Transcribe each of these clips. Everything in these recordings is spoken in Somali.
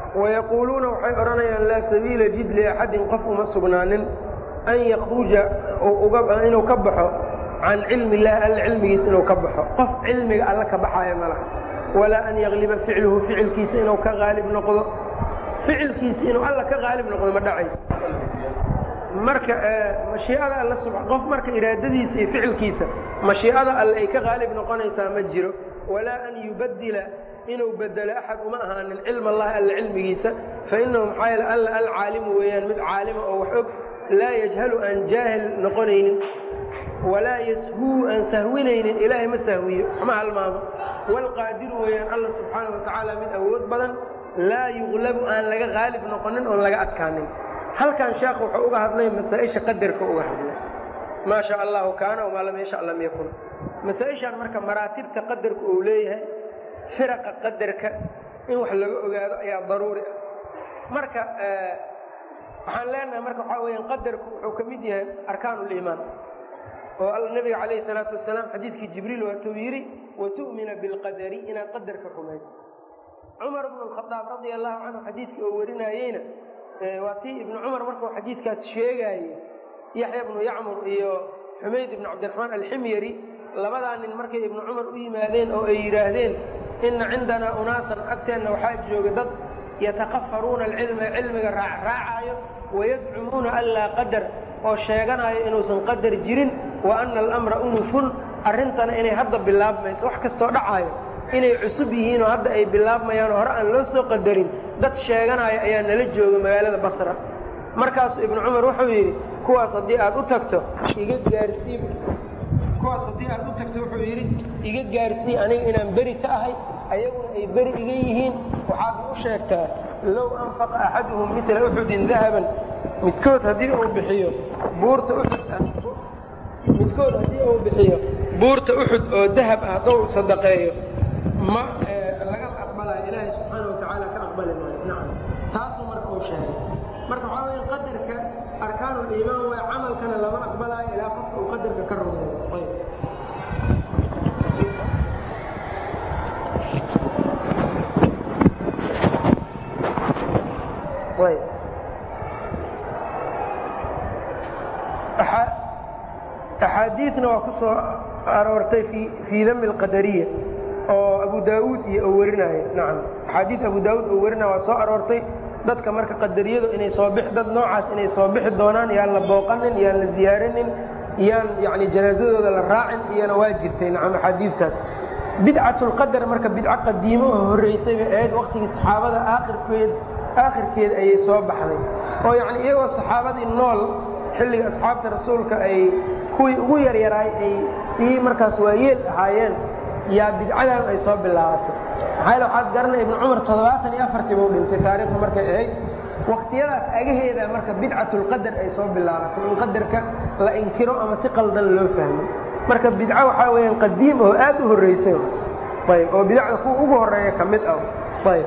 wayaquuluuna waxay odhanayaan laa sabiila jid liaxadin qof uma sugnaanin an yakruja inuu ka baxo can cilmi illahi alla cilmigiisa inuu ka baxo qof cilmiga alla ka baxaaya ma laha walaa an yagliba ficluhu ficilkiisa inuu ka qaalib noqdo ficilkiisa inuu alla ka qaalib noqdo ma dhacayso marka mashiicada alla qof marka iraadadiisa iyo ficilkiisa mashiicada alle ay ka qaalib noqonaysaa ma jiro walaa an yubadila inuu bedelo axad uma ahaanin cilma allahi alla cilmigiisa fainahu maxaa yeele alla alcaalimu weeyaan mid caalima oo wax og laa yajhalu aan jaahil noqonaynin walaa yashuu aan sahwinaynin ilaahay ma sahwiyo waxma halmaamo waalqaadiru weeyaan alla subxaana wa tacaala mid awood badan laa yuqlabu aan laga qaalib noqonin oon laga adkaanin halkan sheekh wuxuu uga hadlay masaa-isha qadarka uga hadlay maa sha allahu kaana wamaa lam yasha lam yakun masaa-ishaan marka maraatibta qadarka uu leeyahay firaqa qadarka in wax laga ogaado ayaa daruuri ah marka waxaan leenahay marka waxaa weyaan qadarku wuxuu ka mid yahay arkaan uliimaan oo nabiga calayhi salaatu wasalaam xadiidkii jibriil waatuu yidhi watu'mina bilqadari inaad qadarka rumayso cumar bnu alkhadaab radia allahu canhu xadiidkii oo warinaayeyna waa tii ibnu cumar markuu xadiidkaas sheegaaye yaxya bnu yacmur iyo xumayd ibnu cabdiraxmaan alximyari labadaa nin markay ibnu cumar u yimaadeen oo ay yidhaahdeen inna cindanaa unaasan agteenna waxaa jooga dad yatakafaruuna alcilma cilmiga raacraacaayo wayadcumuuna an laa qadar oo sheeganaayo inuusan qadar jirin wa anna alamra unufun arrintana inay hadda bilaabmayso wax kastoo dhacaayo inay cusub yihiin oo hadda ay bilaabmayaan oo hore aan loo soo qadarin dad sheeganaayo ayaa nala jooga magaalada basra markaasuu ibnu cumar wuxuu yidhi kuwaas haddii aad u tagto iga gaarsii kuwaas haddii aad u tagto wuxuu yidhi iga gaarsii aniga inaan beri ka ahay ayaguna ay beri iga yihiin waxaadna u sheegtaa low anfaqa axaduhum mila uxudin dahaban midkood haddii uu bixiyo buurta uxud midkood haddii uu bixiyo buurta uxud oo dahab ah hadduu sadaqeeyo ma lagama aqbalayo ilaahay subxaana watacaala ka aqbali maayo nacam taasuu marka uu sheegay marka waxaa weya qadarka arkaanuliimaan waay camalkana lama aqbalaayo ilaa qofka uu qadarka ka rumeeyo ayb ayb axaadiidna waa ku soo aroortay fii dami alqadariya oo abu daauud iyo oo warinaayo nacam axaadiid abu daauud oo warinaya waa soo aroortay dadka marka qadariyadu inay soo bix dad noocaas inay soo bixi doonaan yaan la booqanin yaan la ziyaarinin yaan yani janaazadooda la raacin iyana waa jirtay nacam axaadiidtaas bidcatulqadar marka bidco qadiimo oo horreysay bay ahayd waqtigii saxaabada aakhirkeed aakhirkeed ayay soo baxday oo yacni iyagoo saxaabadii nool xilliga asxaabta rasuulka ay kuwii ugu yaryaraay ay sii markaas waayeel ahaayeen yaa bidcadan ay soo bilaabatay maxaa yale waxaad garanay ibnu cumar toddobaatan iyo afartii buu dhintay taariikhda markay ahayd waktiyadaas agaheeda marka bidcatulqadar ay soo bilaabatay in qadarka la inkiro ama si qaldan loo fahmo marka bidco waxaa weeyaan qadiim oo aad u horreysay ayb oo bidacda kuwa ugu horeeya ka mid ah ayb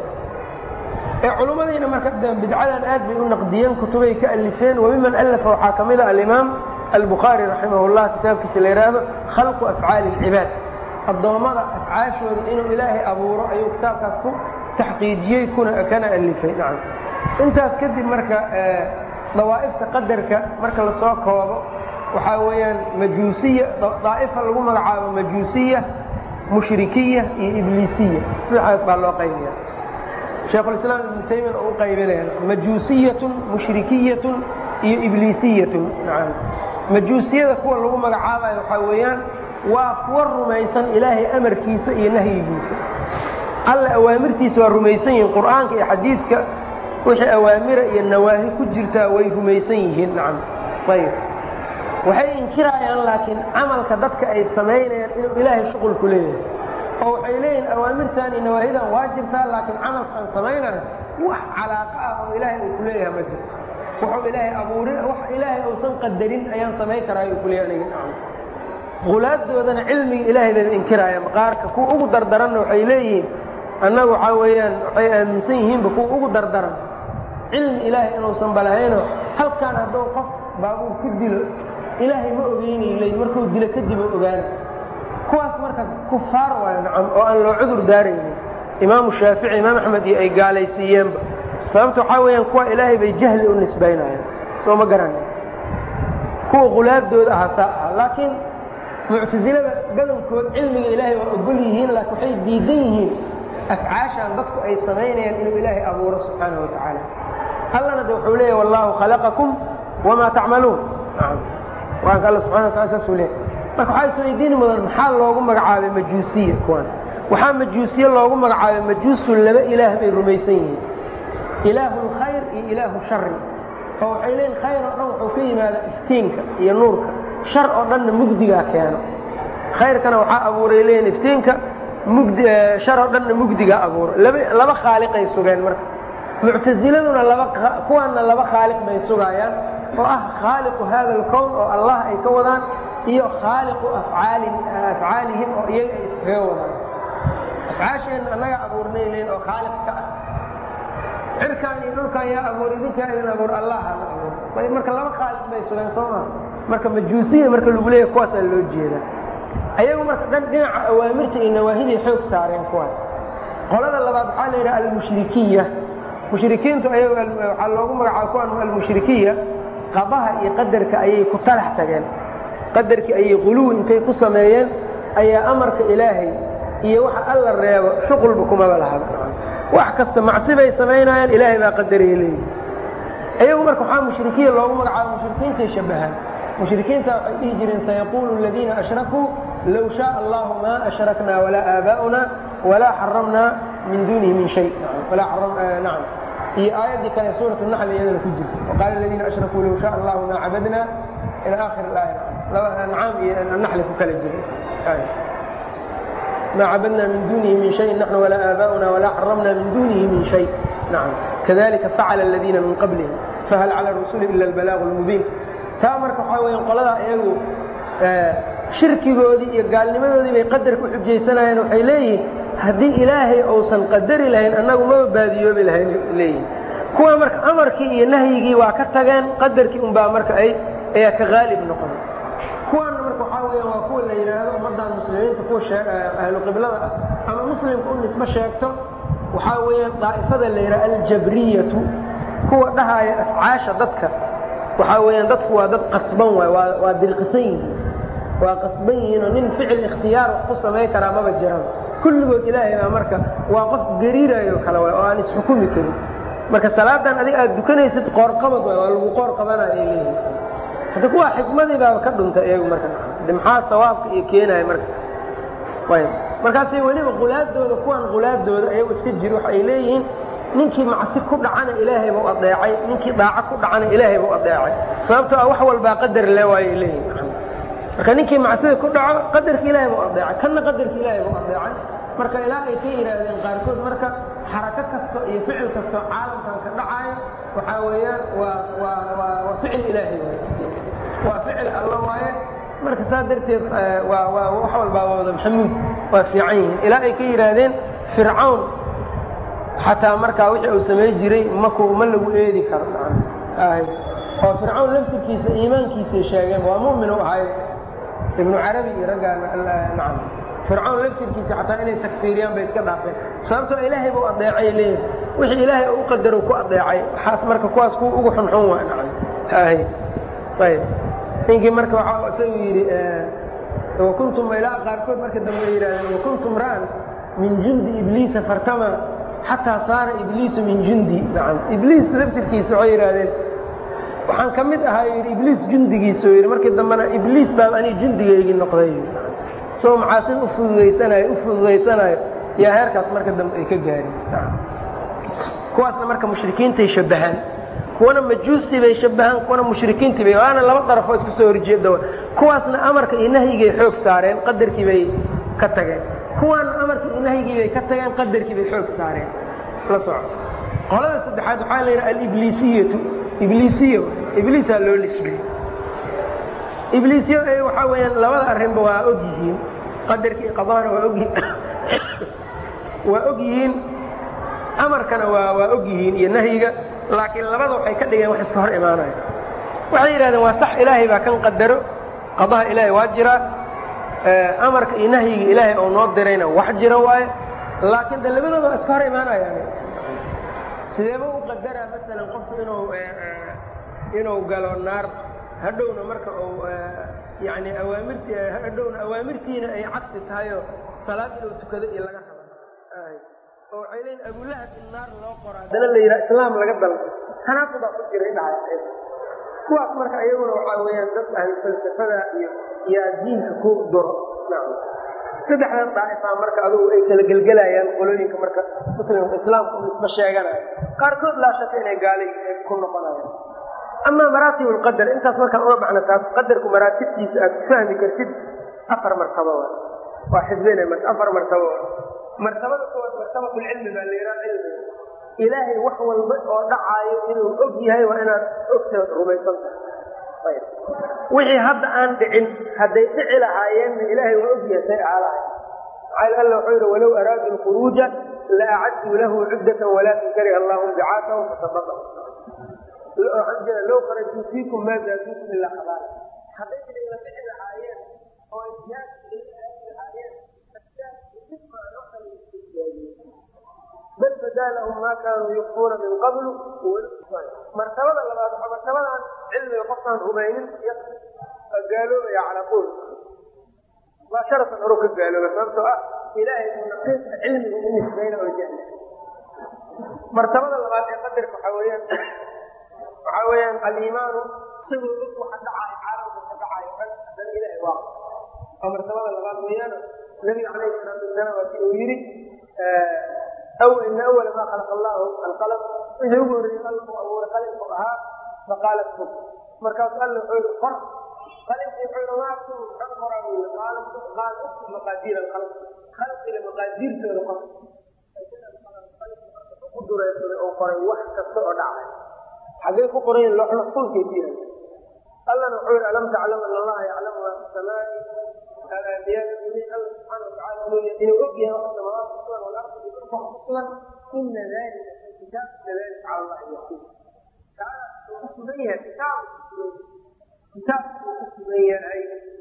ee culimmadiina marka bidcadan aad bay u naqdiyeen kutubay ka alifeen wamiman alafa waxaa ka mid a alimaam albukhaari raximah llah kitaabkiisa la yidhaahdo khalqu afcaali اlcibaad addoommada afcaashooda inuu ilaahay abuuro ayuu kitaabkaas ku taxqiijiyey kuna kana alifay nacam intaas kadib marka dawaa'ifta qadarka marka lasoo koobo waxaa weeyaan majuusiya daa'ifa lagu magacaabo majuusiya mushrikiya iyo ibliisiya sidaxaas baa loo qaybiya sheekhulislaam ibnu taymiya oo u qaybinaya majuusiyatun mushrikiyatun iyo ibliisiyatun nacam majuusiyada kuwa lagu magacaabayo waxaa weeyaan waa kuwa rumaysan ilaahay amarkiisa iyo nahyigiisa alla awaamirtiisa waa rumaysan yihiin qur'aanka iyo xadiidka wixii awaamira iyo nawaahi ku jirtaa way rumaysan yihiin nacam ayb waxay inkiraayaan laakiin camalka dadka ay samaynayaan inuu ilaahay shuqul ku leeyahay oo waxay leeyihin awaamirtan iyo nawaahidan waa jirtaa laakiin camalka aan samaynayo wax calaaqa ah oo ilaahay uu ku leeyahay ma jirto wuxuu ilaahay abuurin wax ilaahay uusan qadarin ayaan samayn karaa ayuu kuleeyahay aniga nacam qulaaddoodana cilmiga ilaahay bayba inkiraayaan qaarka kuwa ugu dardaranna waxay leeyihiin annagu waxaa weeyaan waxay aaminsan yihiinba kuwa ugu dardaran cilmi ilaahay inuusan balahayno halkaan hadduu qof baabuur ku dilo ilaahay ma ogeynay leey markuu dilo kadib u ogaana kuwaas marka kufaar waayo nacam oo aan loo cudur daaraynin imaamu shaafici imaam axmed iyo ay gaalaysiiyeenba sababta waxaa weeyaan kuwa ilaahay bay jahli u nisbaynayaan soo ma garana kuwa qulaadooda ahaa saa aha laakiin muctasilada gadankood cilmiga ilaahay waa ogol yihiin laakiin waxay diidan yihiin afcaashan dadku ay samaynayaan inuu ilaahay abuuro subxaana wa tacaala allana de wuxuu leeyahy wallahu khalaqakum wamaa tacmaluun qur-aanka alla subxana wa tala saasuu leeyahy marka waxaa isweydiini mudan maxaa loogu magacaabay majuusiya kuwan waxaa majuusiye loogu magacaabay majuustu laba ilaah bay rumaysan yihiin ilaahu lkhayr iyo ilaahu shari oo waxay leeyiin khayr oo dhan wuxuu ka yimaadaa iftiinka iyo nuurka shar oo dhanna mugdigaa keeno khayrkana waxaa abuuray leeyiin iftiinka mugdi shar oo dhanna mugdigaa abuura laba laba khaaliqay sugeen marka muctasiladuna laba kuwaanna laba khaaliq bay sugaayaan oo ah khaaliqu hada alkown oo allah ay ka wadaan iyo khaaliqu afcaali afcaalihim oo iyaga ay iskaga wadaan afcaasheenna annaga abuurnay leeyiin oo khaaliq ka ah cirkaan iyo dhulkaan yaa abuur idinkaa idin abuur allahana abuur ayb marka laba khaaliq bay sugeen soo maa marka majuusiya marka lagu leeyahy kuwaasaa loo jeedaa ayagu marka dhan dhinaca awaamirta iyo nawaahiday xoog saareen kuwaas qolada labaad waxaa la yidhaha almushrikiya mushrikiintu ayagu waxaa loogu magacaaba kuwan almushrikiya qabaha iyo qadarka ayay ku talax tageen qadarkii ayay quluwi intay ku sameeyeen ayaa amarka ilaahay iyo waxa alla reebo shuqulba kumaba lahaba wax kasta macsi bay samaynayaan ilaahay baa qadaraya leeyihi iyagu marka waxaa mushrikiya loogu magacaaba mushrikiintay shabahaan mushrikiinta waxay dhihi jireen sayaquulu aladiina ashrakuu low shaaa allahu maa ashraknaa walaa aabaa'una walaa xaramnaa min duunihi min shay nacam iyo aayaddii kale suurat naxl iyadana ku jirta waqaala aladiina ashrakuu low shaaa allahu maa cabadnaa ila aakhir aaya ancaam iyo naxli ku kala jira ma cabadna min dunihi min shay naxnu walaa aabaؤuna walaa xaramna min dunihi min shay nacam kadalika facala aladiina min qablihim fahal cala rusuli ila albalaaqu lmubiin taa marka waxaa weya qoladaa iyagu shirkigoodii iyo gaalnimadoodii bay qadarka uxujaysanayeen waxay leeyihiin haddii ilaahay uusan qadari lahayn annagu maba baadiyoobi lahayn leeyihin kuwa marka amarkii iyo nahyigii waa ka tageen qadarkii unbaa marka ay ayaa ka haalib noqon kuwaana marka waxaa weya waa kuwa la yidhaahdo ummaddan muslimiinta kuwa ahlu qiblada ah ama muslimka u nisbe sheegto waxaa weeyaan daa'ifada la yidhaha aljabriyatu kuwa dhahaaya afcaasha dadka waxaa weeyaan dadku waa dad qasban waay waa waa dirqisan yihiin waa qasban yihiin oo nin ficil ikhtiyaar wax ku samayn karaa maba jiran kulligood ilaahay baa marka waa qof gariirayo kale waay oo aan isxukumi karin marka salaadan adiga aad dukanaysid qoorqabad waay waa lagu qoor qabanaya ay leeyihin hadda kuwa xikmadii baaba ka dhuntay iyagu marka de maxaa sawaabka iyo keenaya marka ayb markaasay weliba qulaadooda kuwan qulaadooda ayagu iska jiro waxa ay leeyihiin ninkii macsi ku dhacana ilaahay bau adeecay ninkii daaco ku dhacana ilaahay bau adeecay sababtoo ah wax walbaa qadar le waayay leeyihin marka ninkii macsida ku dhaco qadarka ilaahay bau adeecay kanna qadarka ilaahay bau adeecay marka ilaa ay ka yidhaahdeen qaarkood marka xarako kasto iyo ficil kastoo caalamkan ka dhacaayo waxaa weeyaan waa waa waa waa ficil ilaahay waay waa ficil alla waaye marka saa darteed waa waa wax walbaa waa wada maxamuud waa fiican yihiin ilaa ay ka yidhaahdeen fircawn xataa markaa wixii uu samayn jiray maku ma lagu eedi karo ahay oo fircawn laftirkiisa iimaankiisay sheegeen waa mu'min u ahay ibnu carabi iyo raggaana nacam fircawn laftirkiisa xataa inay takfiiriyaan bay iska dhaafeen sababtoo ilaahay buu adeecay leeyihin wixii ilaahay u qadaro ku adeecay waxaas marka kuwaas kuwa ugu xunxun waa nacam ahay ayb ninkii marka waxa isagu yidhi wakuntum ilaa qaarkood marka dambe ay yidhahdeen wakuntum ra'an min jundi ibliisa fartama xataa saara ibliisu min jundi nacam ibliis laftirkiisa waxay yidhahdeen waxaan ka mid ahaa yidhi ibliis jundigiisa yidhi markii dambena ibliis baa anii jundigaygii noqday soo macaasin u fududaysanayo u fududaysanayo yaa heerkaas marka dambe ay ka gaareen kuwaasna marka mushrikiintay shabbahaan kuwana majuustii bay shabbahaan kuwana mushrikiintii bay waana laba darafoo iska soo horjeeda kuwaasna amarka iyo nahyigay xoog saareen qadarkii bay ka tageen kuwaana amarka iyo nahyigii bay ka tageen qadarkii bay xoog saareen la soco qolada saddexaad waxaa la yidhaha alibliisiyatu ibliisiya ibliisaa loo lisbiyey ibliisyada ay waxaa weeyaan labada arrinba waa og yihiin qadarka iyo qadahana waa og waa og yihiin amarkana waa waa og yihiin iyo nahyiga laakiin labada waxay ka dhigeen wax iska hor imaanaya waxay yidhahdeen waa sax ilaahay baa kan qadaro qadaha ilaahay waa jiraa amarka iyo nahyiga ilaahay oo noo dirayna wax jira waaye laakiin de labadooda waa iska hor imaanayaan sideeba u qadaraa masalan qofku inuu inuu galo naar hadhowna marka uu yani awaamirti hadhowna awaamirtiina ay cabsi tahayoo salaad inuu tukado iyo laga rabo oo waxay leeyiin abulahab in naar loo qoraa haddana la yidhaha islaam laga dalbo tanaaqudaa ku jira dhahay kuwaas marka iyaguna waxaa weeyaan dad ahlu falsafada iyo yaa diinka ku duro saddexdan daa'ifaa marka adugu ay kala gelgelayaan qolooyinka marka muslimka islaamka u isma sheeganayo qaarkood laa shaka inay gaali ku noqonayaan amaa maraatib lqadar intaas markaan uga baxna taas qadarku maraatibtiisa aad ku fahmi kartid afar martabo wa waa xifdina marka afar martabo wa martabada koowaad martabatulcilmi baa la yidhaha cilmiga ilaahay wax walba oo dhacaayo inuu og yahay waa inaad ogtaad rumaysan tahay wixii hadda aan dhicin hadday dhici lahaayeenna ilaahay waa og yahay say aalahay maxaa alla wuxuu yidhi walow araadu lkhuruuja la acaduu lahu cuddatan walaakin kariha allahu bicaatahum fatabaa waxaan jeeda low kharajuu fiikum maa zaaduukum ilaa qabaala hadday idinla dhici lahaayeen oo ijaab lahaayeen bal badaa lahum maa kaanuu yukfuuna min qablu martabada labaad waa martabadan cilmiga qofkaan rumaynin gaaloobaya calaa qool waa sharafan horo ka gaalooba sababtoo ah ilaahay uu naqiiska cilmiga u nisbayna oo jahla martabada labaad ee qadarka waxaa weeyaan waxaa weeyaan aliimaanu isagoo og waxa dhacaayo caalamka ka dhacaayo dhan haddana ilahay waa waa martabada labaad weeyaan nabiga calayhi salaatu wasalaam waa si uu yidhi aw ina awala maa khalaqa allahu alqalam wixii ugu horreeyey alla uu abuuray qalimku ahaa faqaalat kub markaasu alla wuxuu yihi qor qalimkii wuxuu yihi waa kub maxaa qoraa buu yihi qaala qaal uktub maqaadiir alqalm khalqiga maqaadiirtooda qor ku dureersaday oo qoray wax kasta oo dhacay xaggay ku qorayen loox maxfuulkay ku yahay allana wuxuu yihi alam taclam an allaha yaclamu maa fi samaai aadiyada uli alla subxaana watacaala inuu og yahay wax samaawaadka kusugan walardi iyo dhulka wax kusugan ina dalika fi kitaab ina dalika cala allahi yasiir taala uu ku sugan yahay kitaab kitaabka uu ku sugan yahay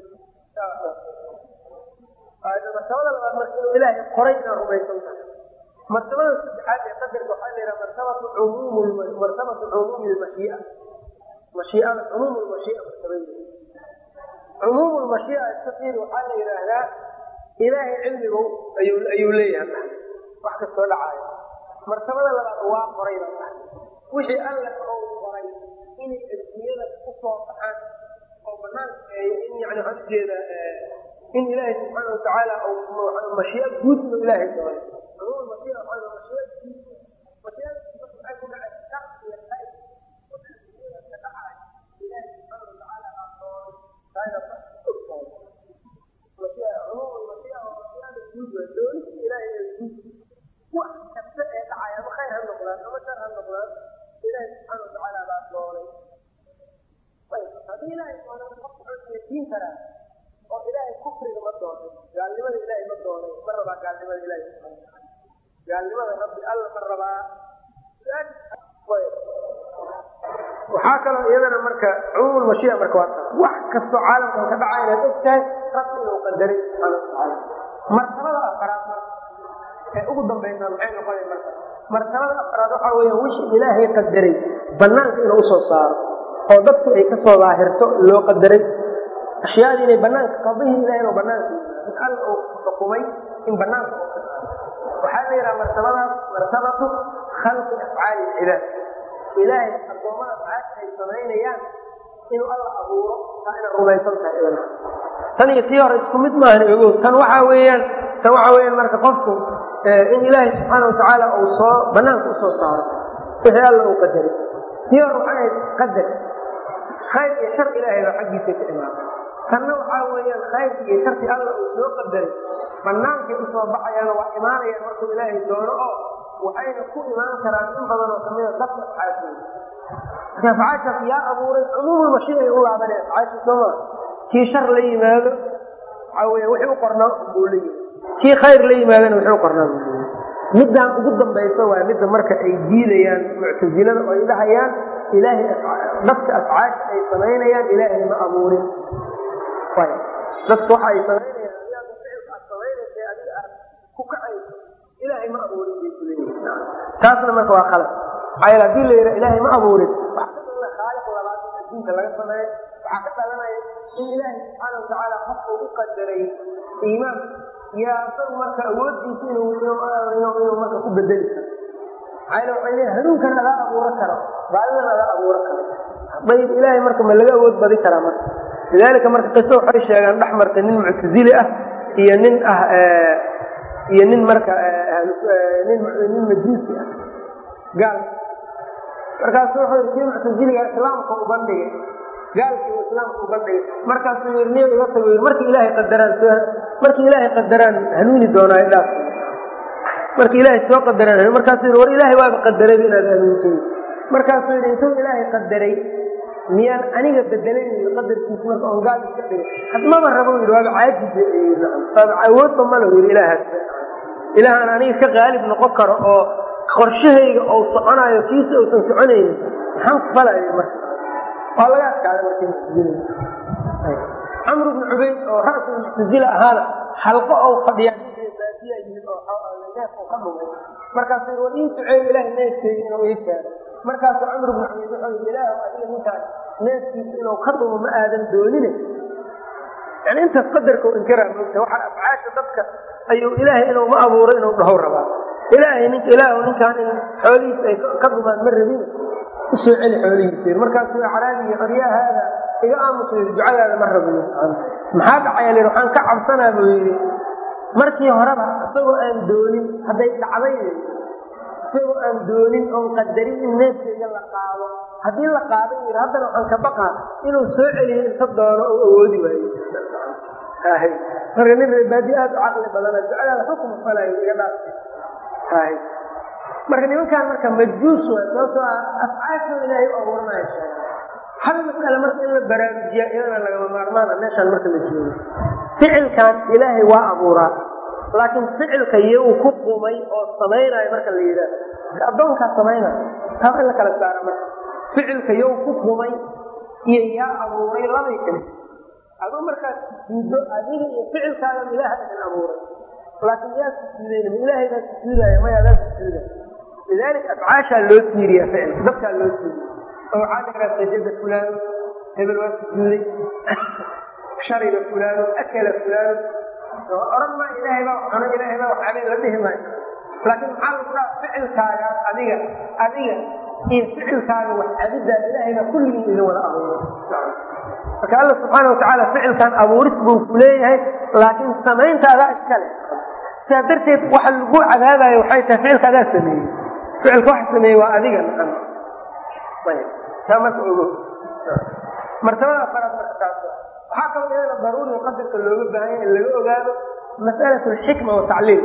martabada labaad marka inuu ilaahay qoray inaad rumaysan tahay martabada saddexaad ee qadarka waxaa la yidhaha martabatu cumuum martabatu cumuumi lmashiia mashiiada cumuum lmashiia martabadeeda cumuum lmashiia istafiir waxaa la yidhaahdaa ilaahay cilmigu ayuu ayuu leeyahay wax kastoo dhacaayo martabada labaad waa qoray baa tahay wixii alla ou qoray inay adduunyada kusoo baxaan oo banaanka in yani waxaan ujeeda in ilaahay subxaana watacaala mashiia guud inuu ilaahay doonay cumuum mashiia waxaa mashiia guud mashiiada waxay ku dhacay shar iyo khayr waxa adduunyada ka dhacaayo ilaahay subxaana watacaala aa doonay taayna ogtahay mashiia cumuum mashiia waa mashiiada guud waa doonista ilaahay ee guud wax kasta ee dhacay ama khayr ha noqdaan ama shar ha noqdaan ilaahay subxaana watacaala baa doonay haddii ilaahay doonay qof wuxuu seejiin karaa oo ilaahay kufriga ma doonay gaalnimada ilaahay ma doonay ma rabaa gaalnimada ilaahay subxaana watacaala gaalnimada rabbi alla ma rabaa waxaa kaloo iyadana marka cumuum mashiia marka waa taas wax kastoo caalamkan ka dhaca inaad og tahay rabbi inuu qadaray subxaana watacaala martabada afaraad ee ugu dambaysaa maxay noqonay marka martabada afraad waxaa weeyaan wixii ilaahay qadaray banaanka inuu usoo saaro oo dadku ay kasoo daahirto loo qadaray ashyaadii inay banaanka qadihii ilahay inuu banaanka in alla uu xukumay in banaanka waxaa la yidhaha martabadaas martabatu khalqi afcaali ilcibaad ilaahay addoommada afcaasha ay samaynayaan inuu alla abuuro taa inaad rumaysan tahay idan tan iyo tii hore isku mid maahan ogow tan waxaa weeyaan tan waxaa weeyaan marka qofku in ilaahay subxaana watacaala uu soo banaanka usoo saaro wixii alla uu qadaray tii hore waxay ahayd qadar khayr iyo shar ilaahay baa xaggiisa ka imaada tanna waxaa weeyaan khayrki iyo sharki alla uu soo qadaray banaankay usoo baxayaano waa imaanayaan markuu ilaahay doono oo waxayna ku imaan karaan in badan oo kamida dadka afcaashooda marka afcaashaas yaa abuuray cumuumulmashiic ay u laabaneen afcaasha sooma kii shar la yimaado waxaa weya wixii u qornaa buu la yimi kii khayr la yimaadana wixii u qornaa buu la yimi middan ugu dambaysa waa midda marka ay diidayaan muctasilada oo ay dhahayaan ilaahay dadka afcaasha ay samaynayaan ilaahay ma abuurin dadka waxa ay samaynayaan adiga ficilka aad samaynaysa adiga aad ku kacayso ilaahay ma abuurin bay kuleeyihin taasna marka waa khalad maxaa yeele hadii la yidhaha ilaahay ma abuurin khaaliq labaad in adduunka laga sameeyo waxaa ka dhalanaya in ilaahay subxaana watacaala qofka u qadaray iimaan yaa isagu marka awooddiisa inuu inuu marka ku bedeli karo maxaa yeele waxay leeyahay hanuunkan adaa abuuro karo baadidan adaa abuuro karo dayib ilaahay marka ma laga awood badi karaa marka lidaalika marka qiso waxay sheegaan dhex martay nin muctazili ah iyo nin ah iyo nin marka nin nin majuusi ah gaal markaasu wuxuu yidhi kii muctaziliga islaamka u bandhigay gaalkii uu islaamka u bandhigay markaasuu yidhi niyo iga tago yidhi markii ilaahay qadaraan soo markii ilaahay qadaraan hanuuni doonaayo dhaaf markii ilaahay soo qadaraan hanuuni markaasuu yidhi war ilaahay waaba qadarayba inaad hanuunto markaasuu yidhi intuu ilaahay qadaray miyaan aniga bedelay qadarkiisa marka oon gaal iska dhigay hadmaba rabo yidhi waaba caajis waaba awoodba ma lahu yidhi ilaahaas ilaahaan aniga ka qaalib noqon karo oo qorshahayga ou soconaayo kiisa uusan soconaynin maxaan ku falaya marka waa laga adkaaday marka camr bnu cubayd oo ra'sul muctazila ahaana xalqo ou fadhiyaa baadiya yimid oo neef u ka dhumay markaasuu war ii duceeyo ilahay neefkeega inuu ii keeno markaasuu camr bnu cubayd wuxuu yidhi ilaah adiga ninkaas neefkiisa inuu ka dhumo ma aadan doonine yani intaas qadarka u inkiraa moogta waxaa afcaasha dadka ayuu ilaahay inuu ma abuuro inuu dhahow rabaa ilaahay nink ilaahu ninkaan in xoolihiisa ay ka dhumaan ma rabin usoo celi xoolihiisa markaasuu caraabiga qoryaa haada iga aamusa yidhi ducadaada ma rabin maxaa dhacaya lir waxaan ka cabsanaa buu yidhi markii horeba isagoo aan doonin hadday dhacday isagoo aan doonin oon qadarin in neefkayga la qaado haddii la qaaday yidhi haddana waxaan ka baqaa inuu soo celiyo inta doono oo awoodi waayo marka nin reebaadi aad u caqli badana ducadaada xukuma falayo iga dhaaf marka nimankaan marka majuus waa sababtoo ah afcaashooda ilaahay u abuuranayo hal mas'ale marka in la baraarujiya iyadana lagama maarmaana meeshaan marka la joogo ficilkan ilaahay waa abuuraa laakiin ficilka iyo uu ku qumay oo samaynayo marka la yidhaah addoonkaa samaynayo taa in la kala saara marka ficilka yow ku qumay iyo yaa abuuray labay kale aduu markaad sujuuddo adiga iyo ficilkaadan ilaaha idin abuuray laakiin yaa sujuudayna ma ilaahay baa sujuudaya maya adaa sujuuda lidaalika afcaashaa loo tiiriya ficilka dadkaa loo tiiriya oo waxaa dhiraa sajada fulaano hebel waa sujuuday shariba fulaano akala fulaano oran maa ilaahay baa cuno ilaahay baa waxabay la dhihi maayo laakiin maxaa lagu dhaha ficilkaagaas adiga adiga iyo ficilkaaga wax cabiddaa ilaahay baa kulligii idin wada abuuray marka alla subxaana watacaala ficilkan abuuris buu ku leeyahay laakiin samaynta adaa iskale sidaa darteed waxa lagu cadaabayo waxay tahay ficilka adaa sameeyey ficilka waxa sameeyey waa adiga naqan ayb taa marka ogo martabada afaraad marka taas waxaa kaloo iyadana daruuri qadarka looga baahan yahay in laga ogaado mas'alat alxikma watacliim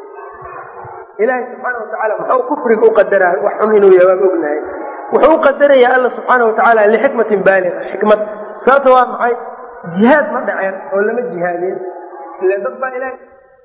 ilaahay subxaana watacaala muxuu kufriga u qadaraa wax xun inuu yahay waan ognahay wuxuu u qadarayaa alla subxaana watacaala lixikmatin baaliga xikmad sababta waa maxay jihaad ma dhaceen oo lama jihaadeen ila dad baa ilahay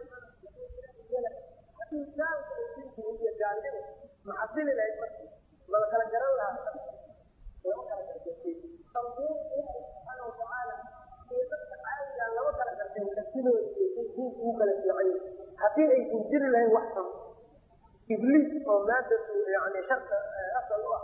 maxasili lahayd marka lala kala garan lahaa lama kala gargatay subxaana watacaala iyo dadka caadiga lama kala garteen kartidooda iyo diinka ugu kala fiican haddii aysan jiri lahayn wax san ibliis oo maada yani sharka asal u ah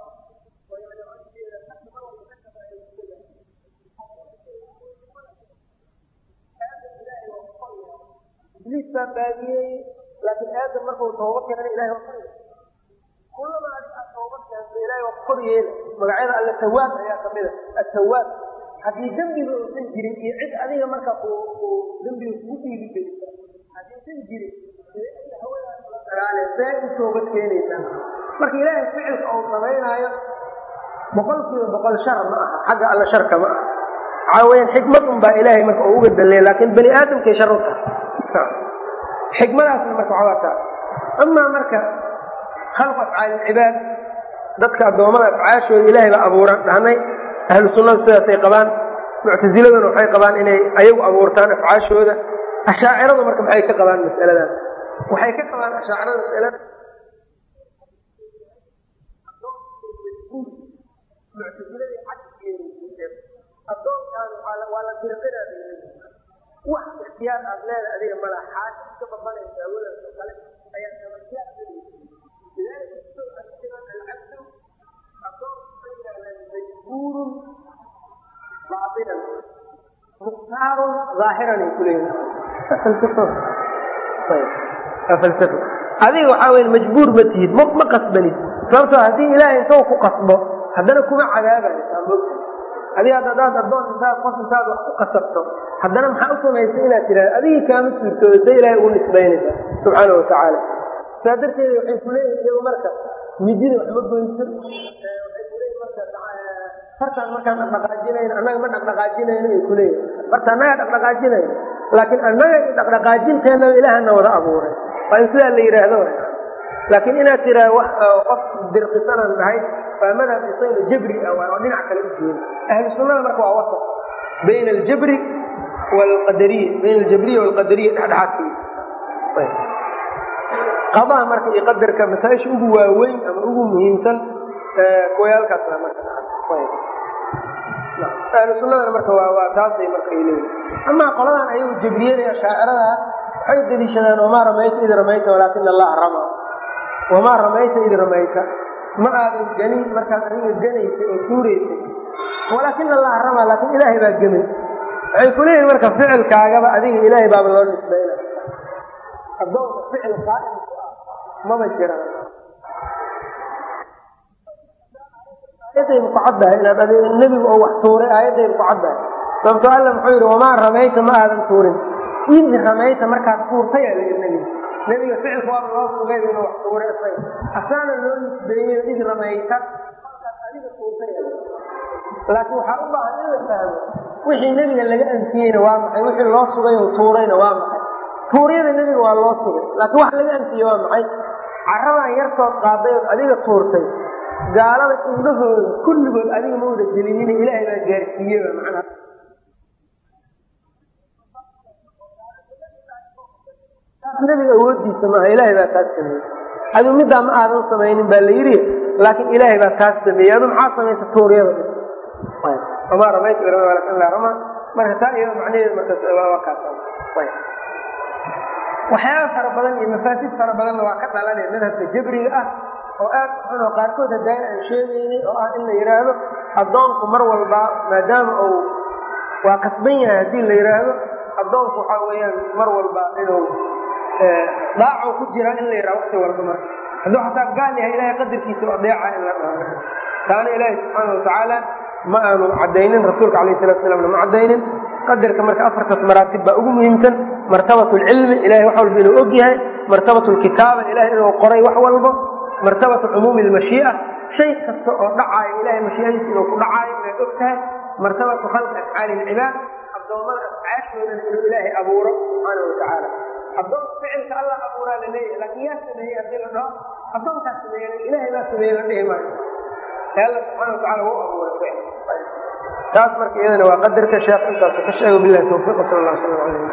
ibliis baa baadiyey laakiin aadam markuu tooba keenana ilahay waa kor kullama adig aad tooba keento ilahay waa kor yeela magacyada alle tawaab ayaa kamida atawaab haddii dembiga uusan jirin iyo cid adiga marka uu dembiga kugu dhiibi gelisa haddiisan jirin see u toobad keenaysaa marka ilaahay ficilka uu samaynaayo boqol kiiba boqol shar ma aha xagga alla sharka ma aha waxaa weyaan xikmad un baa ilaahay marka uu uga daleeya laakin bani aadamkay shar u tahay xikmadaasna marka waxaa taa amaa marka khalqu afcaali ilcibaad dadka addoommada afcaashooda ilaahay baa abuuran dhahnay ahlu sunnada sidaasay qabaan muctasiladuna waxay qabaan inay ayagu abuurtaan afcaashooda ashaaciradu marka maxay ka qabaan mas'aladan waxay ka qabaan ashaacirada mas'alada muctasiladii cagsigeeda addoonkaan waa la dirqinaa wax ikhtiyaar aad leedahay adiga mala xaaji iska babanaysa hawadaas oo kale ayaa sababtiyaa lidalika alcabdu naarun aahiran ay kuleeyihin falsafo adiga waxaa weya majbuur ma tihid m ma qasbanid sababtoo haddii ilaahay intaw ku qasbo haddana kuma cadaabaysaa mogta adiga ad adaad addoon intaad qof intaad wax ku qasabto haddana maxaa u samaysay inaad tidhahda adigii kaama suurtooda sa ilaahay ugu nisbaynaysaa subxaana watacaala saa darteeda waxay kuleeyihin iyagu marka midida wax ma goyso waxay kuleeyihin marka fartaan markaan dhaqdhaqaajinayno annaga ma dhaqdhaqaajinayno ay kuleeyihin marta annaga dhaqdhaqaajinayno laakiin annaga dhaqdhaqaajinteennaba ilaahana wada abuuray waa in sidaa la yidhaahdo laakiin inaad tiraa wax qof dirqisanan nahay waa madhab isagna jabri ah oo dhinac kale u jeeda ahlu sunnada marka waa wasat bayna aljabri waalqadariya bayna aljabriya waalqadariya dhexdhexaadkii qadaha marka iyo qadarka masaa-isha ugu waaweyn ama ugu muhiimsan kuwayaalkaasna marka ahlu sunnadana marka waa waa taasay marka ay leeyihin amaa qoladan ayagu jabriyada iyo ashaacirada waxay deliishadaan wamaa ramayta id ramayta walaakina allaha rama wamaa ramayta id ramayta ma aadan ganin markaad adiga ganaysay oo tuuraysay walaakina allaha rama laakiin ilaahay baa gemay waxay ku leeyihin marka ficilkaagaba adiga ilaahay baaba loo nisbayna adoonka ficil qaa'imku ah maba jiraan aayadayba ku caddahay inaad ad nebigu oo wax tuuray aayadayba ku caddahay sababtoo alla muxuu yidhi wamaa ramayta ma aadan tuurin id ramayta markaad tuurtay aa layidhi nebiga nebiga ficilka waaba loo sugay inuu wax tuuray isaga asaana loo nisbeeyeyo id ramayta markaad adiga tuurtay laakiin waxaa u baahan in la fahmo wixii nebiga laga anfiyeyna waa maxay wixii loo sugay oo tuurayna waa maxay tuuryada nebiga waa loo sugay laakiin wax laga anfiyey waa maxay caradan yartood qaaday ood adiga tuurtay gaalada indhahooda kulligood adiga ma wada gelinin ilaahay baa gaarsiiyeba macnaha taas nebiga awoodiisa maaha ilaahay baa taas sameeyey adigu middaa ma aadan samaynin baa la yidhi laakiin ilaahay baa taas sameeyey adu maxaa samaysa tuuryada wamaa ramayta birama walakin laa rama marka taa iyada macnaheedu marka kaas waxyaaba fara badan iyo mafaasid fara badanna waa ka dhalanaya madhabka jabriga ah oo aad xun oo qaarkood hadaayan aan sheegaynay oo ah in la yidhaahdo addoonku mar walba maadaama uu waa qasban yahay haddii la yidhaahdo addoonku waxaa weeyaan mar walba inuu daaco ku jiraa in la yidhaha wakti walba marka hadduu xataa gaal yahay ilahay qadarkiisa u adeeca in la dhaho taana ilaahi subxaana watacaala ma aanu caddaynin rasuulka alayh salatu slamna ma caddaynin qadarka marka afartaas maraatib baa ugu muhiimsan martabat lcilmi ilahay wax walba inuu og yahay martabat lkitaaba ilahay inuu qoray wax walbo martabatu cumuumi lmashii'a shay kasta oo dhacaayo ilahay mashiiadiisa inuu ku dhacaayo inaad og tahay martabatu khalqi afcaali lcibaad addoommada afcaashoodana inuu ilaahay abuuro subxaana watacaala addoon ficilka allah abuuraa la leeyahay laakiin yaa sameeyey haddii la dhaho addoonkaa sameeye ilahay baa sameeye la dhihi maayo alla subxana watacala wau abuuray ficil taas marka iyadana waa qadarka sheekh intaasu ka sheego bilahi tawfiiq sal allah sala alayh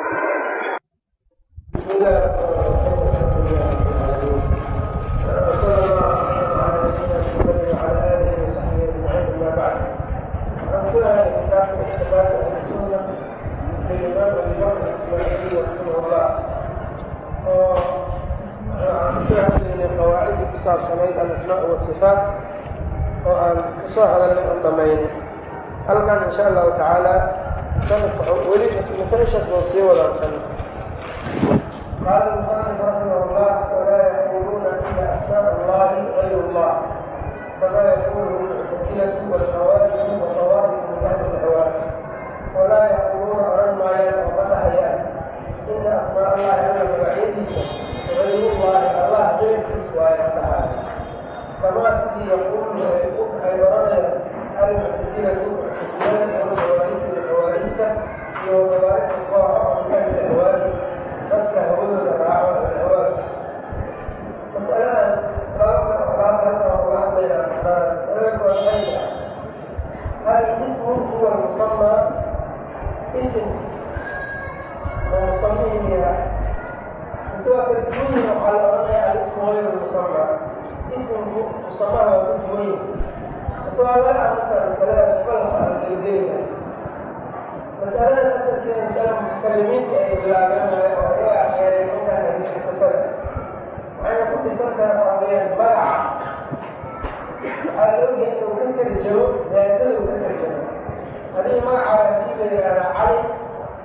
qawaacidii ku saabsanayd alasmaa wasifaat oo aan kasoo hadalnay on dhamayno halkan insha allahu tacaala sanadka weli masaa-ishaas oo sii wadaan sanad qaala musanif raximah llah walaa yaquuluuna ila asmaa allahi gayr llah kama yaqulu lmuctasilatu walkhawaarimu waqawaarimu min ahli lhawa walaa yaquuluuna oran maayaan oo ma dhahayaan ina asmaa allahi alla magacyadiisa gayrullahi allah geyrkiis waayo dhahaa kamaa sidii yaquulu ay oranayaan almuctasilatu muctasilada ama hawaarijta hawaarijta iyo hawaarijta kooxa oo min ahli hawaari dadka hawadooda raaco alhawaar masaladan sababka alaabtan oo kula hadlaya masalada kuwaxayda hal ismu huwa musamaa ism oo musamihin yahay isagoo kala duwan yihin waxaa la oranaya alismu gayru musama ismku musamaha waa ku duwan yihin isagoo laga aamusa masaladaas falka aan kalagelina masalada asalkeeda masala mutakalimiinta ay bilaabeen oo iyaga akheeray intaan hadiisasafada waxayna ku dhisan tahay waxaa weeyaan magaca waxaa la ogyahay inuu ka tarjamo daadada uu ka tarjamo haddii magacaada hadii la yidhahda cali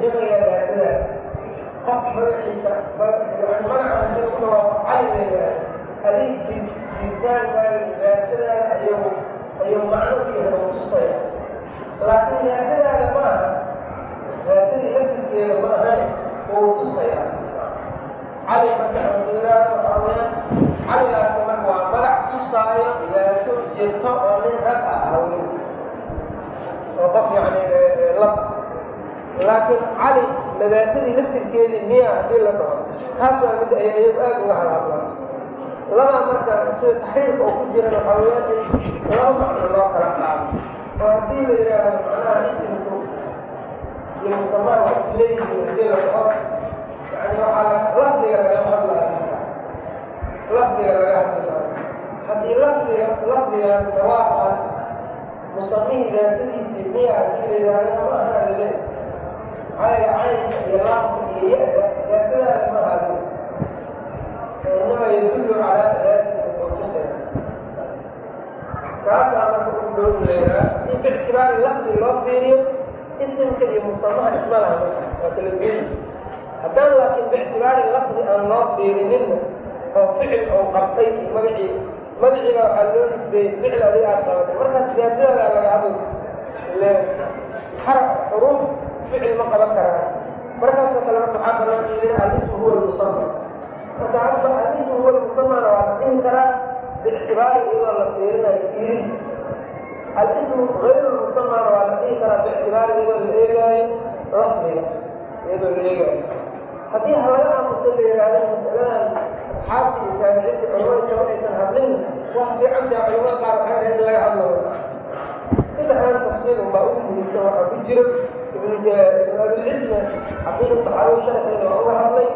jamayaa daatadaa qof magaciisa magaca hadii ku dhawaaqo cali la yidhaahdo adig jiritaankaada daatadaada ayuu ayuu macno ku yahay oo tusaya laakiin daatadaada ma aha daatadii laftirkeeda ma ahayn oo tusaya cali marka amiiraad waxaa weyaan caligaasi marka waa magac tusaayo daato jirto oo nin rag ah haween oo qof yani lab laakiin cali madaatadii laftirkeedii miya hadii la dhaho taas waa mid ay ayagu aada uga hadhadlaan labaa marka sida taxriirka oo ku jiran waxaa weyaan in laba macno loo kala qaado oo haddii la yidhaahdo macnaha isimku iyo musamaa wax leeyihiin hadii la dhaho yani waxaa lafdiga lagama hadlaayo lafdiga laga hadlaayo haddii lafdiga lafdigaas dawaaqan musamihii daatadiisii miya hadii la yidhaahdo ma aha lale cayga caynka iyo laamka iyo ya-da daatadaada ma hadin inama yadullu calaa daatin mutusay kaasaa marka u dhow leeraa haddii biictibaari lafdi loo fiiriyo isimka iyo musamaha isma laha waa kala duwan haddaan laakiin biictibaari lafdi aan loo fiirininna oo ficil ou qabtay magacii magaciiba waxaa loo nisbeeyey ficil adiga aad qabatay markaas daatadaada laga hadl ile xaraf xuruuf ficil ma qaban karaa markaasoo kale marka waxaa banaan in yidhi alismu huwa lmusama marka hadda alismu huwa lmusamana waa la dhihi karaa biictibaari iyadoo la fiirinayo fiirin alismu gayru lmusamana waa la dhihi karaa biictibaari iyadoo la eegaayo lafdiga iyadoo la eegaayo haddii halaga aamusa la yidhaahdo masaladan asxaabti iyo taabiciinta culamada kama aysan hadlin wax fiican taa culamada qaar waxay ahayd in laga hadlayo saddexdan tafsiir unbaa ugu muhiimsan waxaa ku jira ibnu abilcilmi caqiida saxaawi sharxeeda waa uga hadlay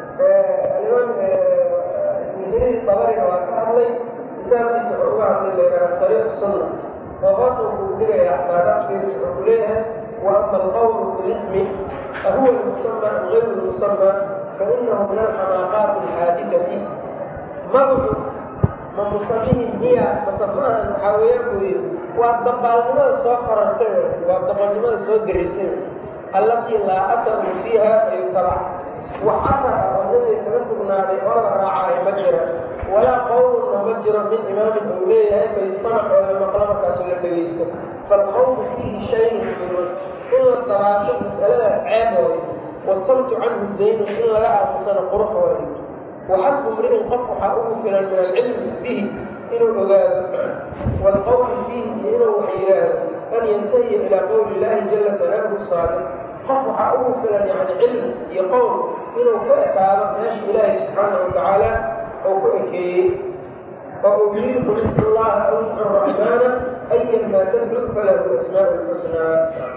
alimaam ibnu jariir dabarina waa ka hadlay kitaabkiisa wuxuu uga hadlay leeyaha sariiq sunna oo hoos wuxuu dhigaya axdaadaadkeedis wuxuu ku leeyahay wa ama alqawlu bilismi fahuwa lmusama gayru lmusama fainahu min alxamaaqaati alxaadikati magacu ma musamihi miya mase maahan waxaa weeyaan buu yidhi waa dabaalnimada soo korartay waa dabalnimada soo garaysay allatii laa asaru fiiha ayutabac wax asar ah oo nabiga kaga sugnaaday oo la raacaayo ma jira walaa qowlunna ma jiro min imaamin uu leeyahay fayustamac oo la maqlo markaasu la dhegaysto falqowlu fiihi shayun minun in la dabaasho mas'aladaas ceebooda wasamtu canhu zaynun in laga aamusano qurux waayo waxasbu mri'in qof waxaa ugu filan min alcilmi bihi inuu ogaado waalqowli fiihi iyo inuu wax yidhaahdo an yantahiya ilaa qowli illaahi jala sanaahu saadiq qof waxaa ugu filan yani cilmi iyo qowl inuu ku ekaado meesha ilaahi subxaanahu watacaala ou ku ekeeyey oo uu yiri qul idcu llaha aw idcu raxmaana ayan maa tadcud falahu asmaau lxusnaa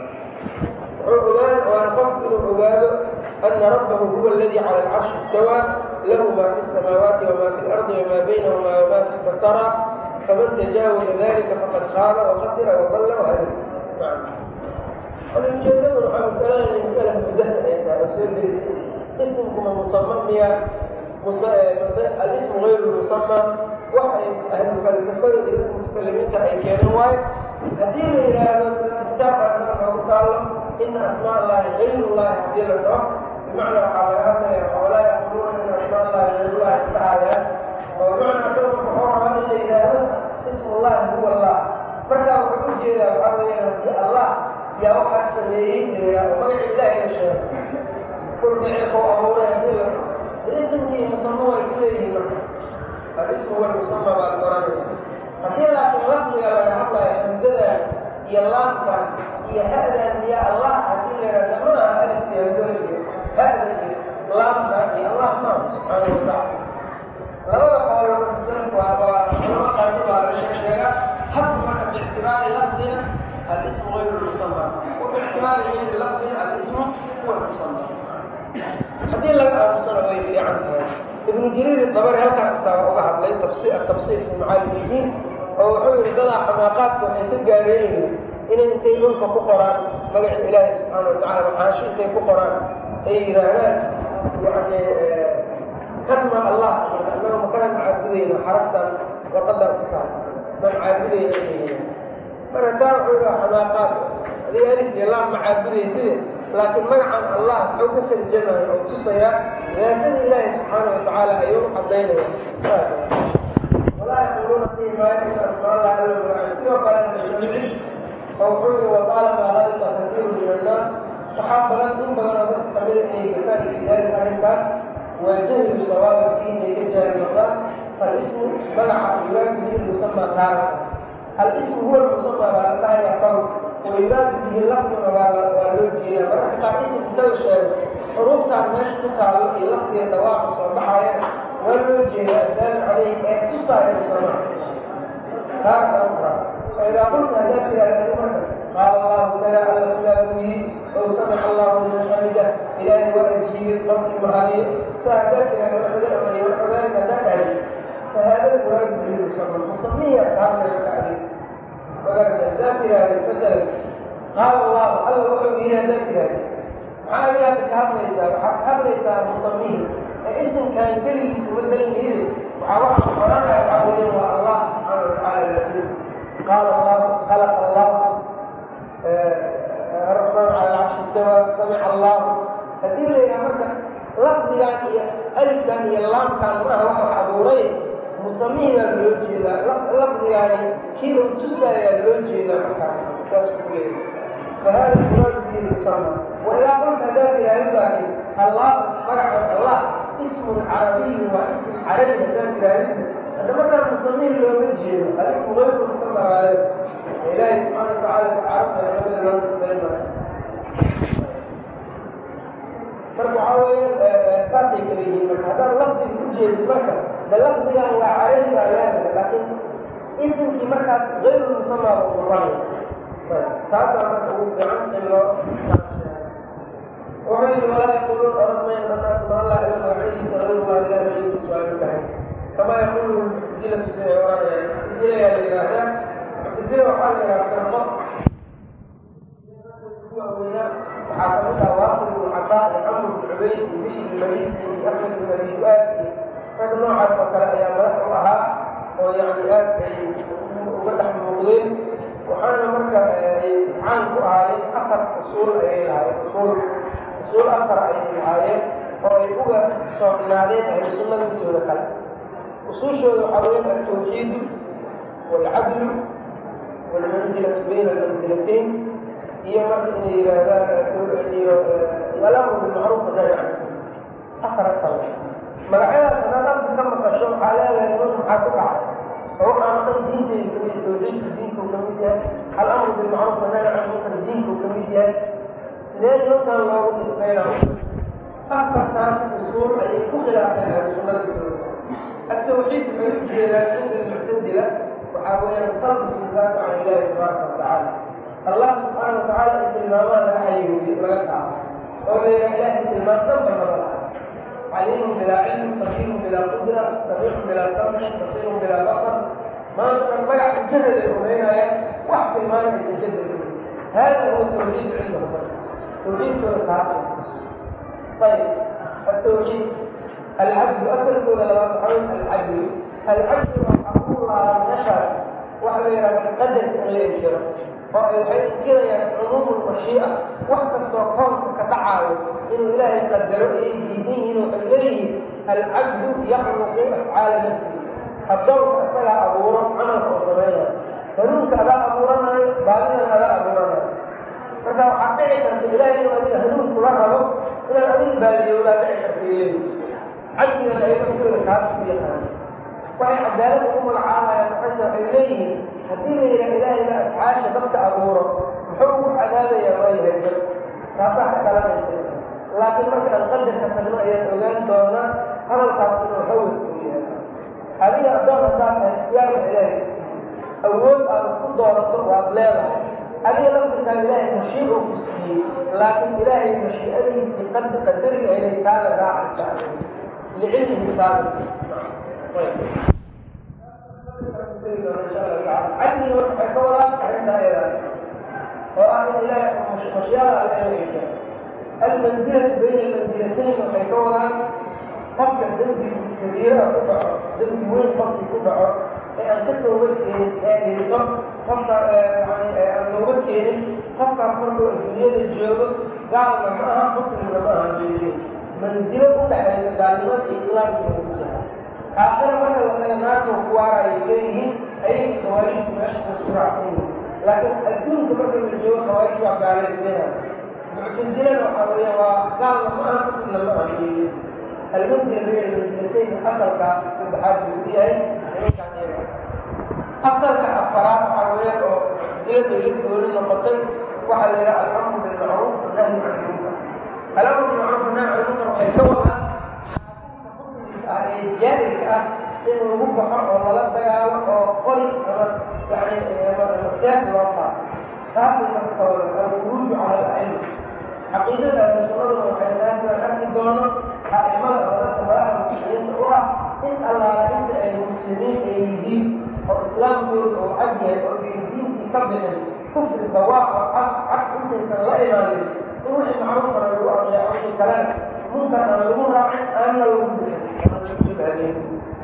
wuxuu ogaan waana qof inuu ogaado ana rabbahu huwa aladi cala alcarshi istawaa lahu ma fi samaawaati wama fi lardi wama baynahuma wama taxta tara faman tajaawaza dalika faqad khaaba wakasira wadalla wahada ujeedadu waxaa masalada masala mudaha ay tahay oo soo gelisay ismkuma musama miya alismu gayru musama waxay ahlufalsafada iyo dadka mutakalimiinta ay keeneen waayo haddii la yidhaahdo sida kitaabka anaga noogu taalo ina asmaa allahi gayru llahi hadii la dhaho bimacnaa waxaa laga hadlaya walaa yaquluuna in asmaa allahi gayru llahi dhahayaan oo bimacnaa asaga wuxuu rabaa in la yidhaahdo ismu llahi huwa allah markaa wuxuu ujeedaa waxaa weeyaan haddii allah yaa waxaa sameeyey oo magaca ilaahi la sheego kulka cirkau abuuray hadii la ismkii musama waa isleeyihiin marka alismu huwa lmusama baa la oranaya haddii laakiin lafdiga laga hadlayo hamdadan iyo laamkan iyo ha'dan iyo allah hadii la yidhahda ma aha alifki hamdada iyo ha'da iyo laamka iyo allah maa subxaana watacaala labada qoolo salafku waa culama qaarkood baa laga sheega habku marka biictibaari lafdina alismu gayru lmusama wa biictibaari gayri lafdina alismu huwa lmusama haddii laga aamusana way fiican tahay ibnu jariir dabari halkaas taa uga hadlay atafsiir fi macaalim diin oo wuxuu yihi dadaa xamaaqaadka waxay ka gaareeyihiin inay intay dhulka ku qoraan magaca ilaahi subxaana watacala maxaashi intay ku qoraan ay yidhaahdaan yani kanma allah anaga makana macaabudayna xaraftan waqadan ku taal ma macaabudayna inay yidhahd marka taa wuxuu yihaa xamaaqaad adig alif iyo laam macaabudayside laakiin magacan allah muxuu ka tarjamaya oo tusayaa daatada ilaahi subxaana watacaala ayuu cadaynaya walaa yaquuluuna fihi maa ina asmaa allah ila magacan sidoo kale ibnucid oo wuxuu yihi waqaalama halika kasiiru min annaas waxaa badan in badan oo dadka kamida inay gafaan fi daalika arrinkaas waa jahlu sawaaba fiihi inay ka jaahil noqdaan falismu magaca yuraadu bihi musamaa taara alismu huwa lmusamaa baa la dhahaya fal wayuraadu bihi lafduna waa waa loo jeedaa mararka qaar inta intada sheego xuruuftaan meesha ku taalo iyo lafdiga dhawaaqa soo baxaya waa loo jeedaa adaalu caleyhi ee tusaaya musamaa taasa ukra faidaa qulta haddaad tiraahdo marka qaala allahu kada alla sidaa buu yidhi ow samica allahu liman xamida ilaahay waa ajiibay qofkii mahadiyo saa haddaad tiraahdo waxdamay waxdaalika haddaad dhahay فهذا المراد به المسمى المسمية كاملة التعريف وقال ذات هذه مثلا قال الله الله وحي بها ذات هذه عالية تكهب إذا حب إذا مسميه اسم كان كلي مثلا إذا وعوض القرآن يقولون الله سبحانه وتعالى قال الله خلق الله الرحمن على العرش استوى سمع الله هذه يا مركز لفظ يعني ألف كان يلام كان معه واحد أبورين مسميه loo jeedaa lafdigaani kii uu tusayaa loo jeedaa markaas saas ku leeyahay fahada muraadu bihi musamma waidaa qulta haddaad tiraahdo laakiin allah magaca allah ismun carabiyu waa ism carabi haddaad tiraahdo hadda markaa musamihi looma jeedo alismu gayru musamma waayo ilaahi subxaana watacaala carabta labada loo nisbayn maayo marka waxaa weeye saasay kala yihiin marka haddaad lafdiga ku jeedid marka de lafdigan waa carabi baa leedahay laakiin isimkii markaas gayru musamaa buu noqonaya taasaa marka ugu fiican in loo wuxuu yidhi walaa yaquluun oramayn annaas ma allah ila magaciisa gayrullahi ilahi magaciisa su-aalu tahay kamaa yaqulu muctazilatu siday oranayaan muctazilayaa la yidhaahdaa muctazila waxaa la yidhaha firqo waxaa kamid ah waasil ibnu cataa iyo camr ibnu cubayd iyo bishir ilmarisi iyo axmed ibn abi du-aad iyo rag noocaas oo kale ayaa madax u ahaa oo yani aad ay uga dhex muuqdeen waxaana marka ay caan ku ahaayeen afar usuul ayay lahaayeen usuul usuul afar ayay lahaayeen oo ay uga soocnaadeen ahlu sunnada intooda kale usuushooda waxaa weeye altawxiidu waalcadlu waalmanzilatu bayna almanzilatayn iyo marka inay yidhaahdaan iyo alamru bilmacruuf wanahy can afar asal magacyadaas hadaad arka ka maqasho waxaa leedahay nun maxaa ku dhacay oo waxaan dhan diintayda kamid tawxiidka diinkuu kamid yahay alamru bilmacruuf wanahy can munkar diinkuu kamid yahay sidee nunkan loogu nisbayna afartaas usuul ayay ku khilaafeen ahlu sunnada التوحيد من الجلال عند المعتزلة وحاولنا نصرف الصفات عن الله تبارك وتعالى الله سبحانه وتعالى استلماما لا حي ويسعى وهو إله استلمام ضد عليم بلا علم قدير بلا قدرة سميع بلا سمع بصير بلا بصر ما تنبيع الجهل الأمين واحد ما يتجدد هذا هو التوحيد عندهم توحيد التعصب طيب التوحيد العدل أكثر ولا لا العدل العدل الله نشر وحده قدر إليه الشرع oo ay waxay inkirayaan cumuumu mashii'a wax kastoo koonka ka dhacaayo inuu ilaahay qadaro ay diidan yihiin waxay leeyihiin alcabdu yakhluqu afcaala nafsi addoonka isagaa abuuro camalka oo sameynaya hanuunka adaa abuuranayo baadidana adaa abuuranayo marka waxaa dhici karta ilaahay inuu adiga hanuun kula rabo inaad adiga baadiyowdaa dhici karta leeyihin cabdigana ay naftooda kaas ku yaqaana waxay cadaalad ugu magacaabayaan maxayta waxay leeyihiin haddii la yidhaha ilaahay baa afcaasha dadka abuuro muxuu ugu cadaabayaa waayahay dad taasaa ka dhalanaysa laakiin marka aan qadarka tagno ayaan ogaan doonaa hadalkaas inuu hawad u yahay adiga addoon haddaad tahay islaamka ilaahay ku siiyey awood aad ku doonato waad leedahay adiga laftirkaa ilaahay mashiic uu ku siiyey laakiin ilaahay mashiicadiisii qad qadariga inay taala raacaysa licilmihi saabit cadliga waxay ka wadaan arrinta ayada oo ah in ilaahay mashiicada alle inaysa almanzilatu bayna almanzilatayn waxay ka wadaan qofka dembi kabiiraha ku dhaco dembi weyn qofkii ku dhaco ee aan ka toobad keenin ee dhinto qofka yani aan toobad keenin qofkaas markuu adduunyada joogo gaalna ma aha muslimna ma aha beeliin manzilo u dhexaysa gaalnimada iyo islaamka ku jira aakhira marka la taga naarta ku waaraya leeyihiin ayay khawaarijtu meesha ku raacsan yihin laakiin adduunka marka la joogo khawaarij waa gaalaysiina muctasilana waxaa weeya waa gaalna ma aha muslimna ma aha beeliin almanzila bayna manzilatayn asalkaa saddexaad buu ku yahay nimankaan iyaga asalka afaraad waxaa weeyaan oo silada la gooni noqotay waxaa la yidhaha alamru bilmacruuf nahyu can ilmunkar alamru bilmacruuf nahyu can ilmunkar waxay ka wadaan xaakimka muslimka ah ee jaahilka ah in lagu baxo oo lala dagaalo oo qori ama yani seef loo qaato taasay marka ka wadaan alkhuruuju cala ala'ima caqiidada ahlu sunnaduna waxay tahay sidaan arki doono a'imada oo dadka madaxda muslimiinta u ah in allaala inta ay muslimiin ay yihiin oo islaamkooda oo cad yahay oo ay diintii ka bixin kufri dawaac oo cad cad intaysan la imaanin in wixii macruufana lagu adeeco wixii kalena munkar aan lagu raacin aanna lagu bixin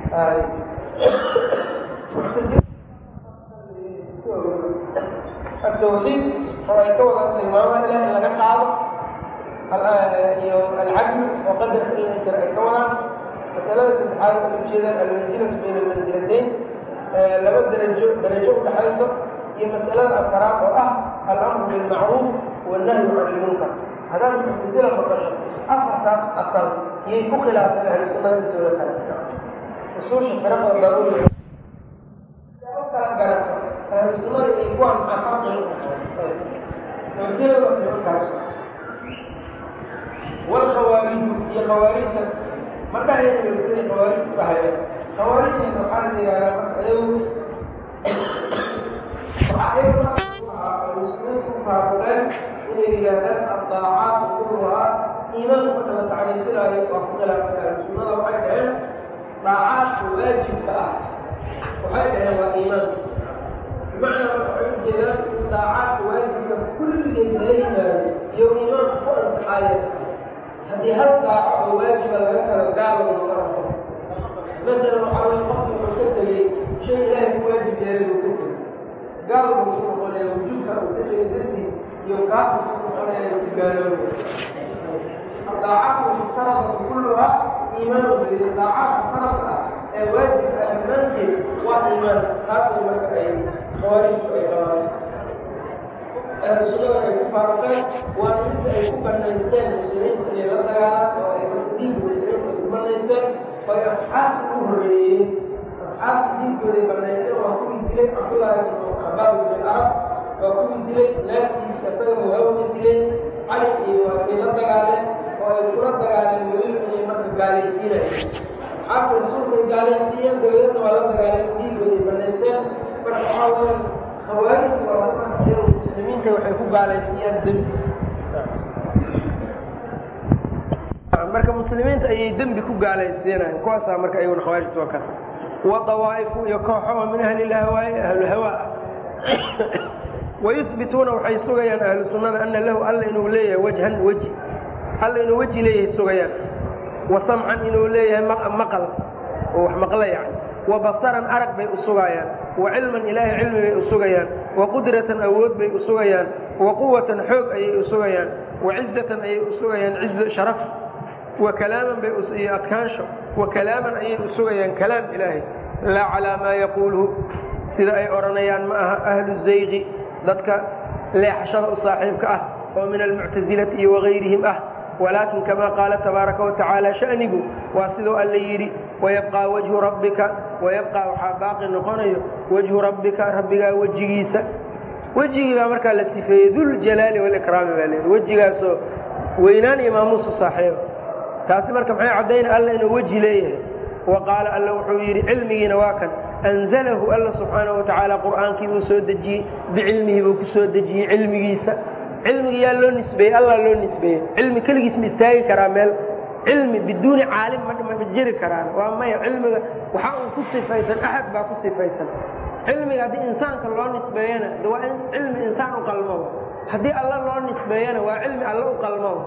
التوحيد oo ay ka wada tilmaamaan ilah in laga qaado iyo alcadl oo qadarka in ay jira ay ka wadaan masalada saddexaad waxay ujeedaan almanzilatu bayna almanzilatayn laba darajo darajo udhaxayso iyo masalada afaraad oo ah alamru bilmacruuf wannahyu can ilmunkar haddaad muctasila maqasho afartaas asal iyay ku khilaafeen ahlu sunnada intooda kale usuusha firaqda daruuriga u kala garato ahlu sunnada iyo kuwaan maxaa farqiga muctasilada waa nimankaas walkhawaariju iyo khawaarijta markahayna sida khawaarijtu dhahaya khawaarijta waxaa la yihahdaa marka iyagu muslimiintu ku faaruqeen inay yidhaahdaan addaacaat kulluhaa iimaanka marka la tacriifinaayo waa ku khilaafay ahlu sunnada waxay dhaheen daacaadka waajibka ah waxay dhaheen waa iimaanka bimacnaa marka waxay ujeedaan in daacaadka waajibka kulligeed laga yimaado iyo iimaanka ku ansaxaaya haddii hal daaco oo waajiba laga kalo gaalo noqon karo masalan waxaa weye qofki wuxuu ka tegey shay ilaahay ku waajib yeelay uu ka tegey gaal buu ku noqonaya wujuubka uu ka tegey dartiis iyo kaafir ku noqonaya uu ku gaaloobaya daacaadku mushtaraka kulluhaa iimaanu beliya daacaadka farabka ah ee waajibka ah dhammaanteed waa iimaan taasay marka ay khawaarijtu ay qabaan ahlu sunnada ay ku faaruqeen waa midda ay ku banaysteen muslimiinta inay la dagaalaan oo ay diinka muslimiinta ay ku banaysteen oo ay asxaabta u horreeyeen asxaabta diinkooday banaysteen waa kuwii dilay cabdullaahi ibnu xabaab ibn arab waa kuwii dilay naagtiisa isaga muhawada dileen cali iyo waa kay la dagaaleen oo ay kula dagaaleen weliba inay marka gaalaysiinayeen asxaabta rasuulkay gaalaysiiyeen dawladna waa la dagaaleen diinkooday banaysteen marka waxaa weeyaan khawaarijku waa dadka iyagu muslimiinta waxay ku gaalaysiiyaan dembi marka muslimiinta ayay dembi ku gaalaysiinayan kuwaasaa marka ayaguna khawaarijtu waa kan wa dawaa'ifu iyo kooxo oo min ahli lahwaa'i ahlulhawaa wayuhbituuna waxay sugayaan ahlu sunnada ana lahu alla inuu leeyahay wajhan weji alla inuu weji leeyahay sugayaan wa samcan inuu leeyahay maqal oo wax maqla yani wa basaran arag bay u sugayaan wa cilman ilaahay cilmi bay u sugayaan wa qudratan awood bay u sugayaan wa quwatan xoog ayay u sugayaan wa cizatan ayay u sugayaan cizo sharaf wa kalaaman bay iyo adkaansho wa kalaaman ayay u sugayaan kalaam ilaahay laa calaa maa yaquuluhu sida ay odhanayaan ma aha ahlu zayqi dadka leexashada u saaxiibka ah oo min almuctasilati iyo wagayrihim ah walaakin kama qaala tabaaraka watacaala shanigu waa siduu alla yidhi wayabqaa wajhu rabbika wayabqaa waxaa baaqi noqonayo wajhu rabbika rabbigaa wejigiisa wejigii baa markaa la sifeeyey duljalaali walikraami baa leehi wejigaasoo weynaan iyo maamuusu saaxiiba taasi marka maxay caddayna alla inuu weji leeyahay wa qaala alla wuxuu yidhi cilmigiina waa kan anzalahu alla subxaanahu watacaala qur'aankii buu soo dejiyey bicilmihi buu ku soo dejiyey cilmigiisa cilmiga yaa loo nisbeeyey allah loo nisbeeyey cilmi keligiis ma istaagi karaa meel cilmi biduuni caalim ma jiri karaan waa maya cilmiga waxa uu ku sifaysan axad baa ku sifaysan cilmiga haddii insaanka loo nisbeeyana de waa in cilmi insaan u qalmoba haddii alla loo nisbeeyana waa cilmi alla u qalmoba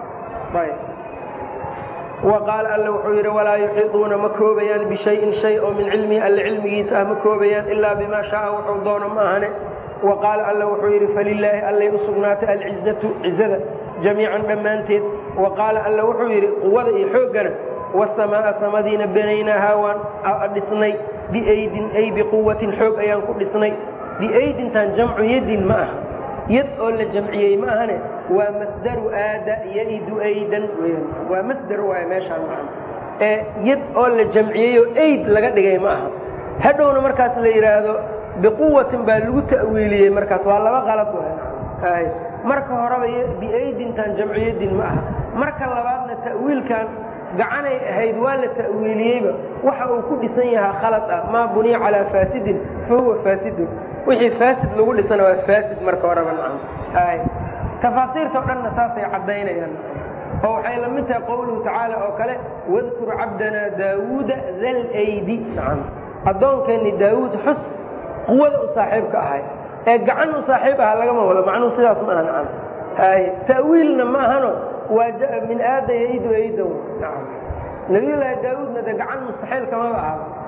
wa qaala alla wuxuu yidhi walaa yuxiiduuna ma koobayaan bishayin shay oo min cilmihi alle cilmigiisa ah ma koobayaan ilaa bimaa shaaa wuxuu doono ma ahane wa qaala alla wuxuu yidhi falilaahi allay u sugnaatay alcizatu cizada jamiican dhammaanteed wa qaala alla wuxuu yidhi quwada iyo xooggana wasamaa'a samadiina banaynaahaa waan dhisnay biaydin ay biquwatin xoog ayaan ku dhisnay biaydintan jamcu yadin ma aha yad oo la jamciyey ma ahane waa masdaru aada yaidu aydan weyaan waa masdar waay meeshaan maa ee yad oo la jamciyeyoo ayd laga dhigay ma aha hadhowna markaas la yidhaahdo biquwatin baa lagu ta'wiiliyey markaas waa laba qalad waay marka horeba biaydintan jamcu yadin ma aha marka labaadna ta'wiilkan gacanay ahayd waa la ta'wiiliyeyba waxa uu ku dhisan yahaa khalad ah maa buniya calaa faasidin fa huwa faasidun wixii faasid lagu dhisana waa faasid marka horeba nacam ay tafaasiirta o dhanna saasay caddaynayaan oo waxay la mid tahay qowluhu tacaala oo kale wadkur cabdanaa daawuuda dal aydi nacam addoonkeenni daawuud xus quwada u saaxiibka ahay ee gacan u saaxiib aha lagama wado macnuhu sidaas ma aha nacam ay ta'wiilna ma ahano waa min aada yaidu aydan nacam nabiyullaahi daawuudna de gacan mustaxiil kamaba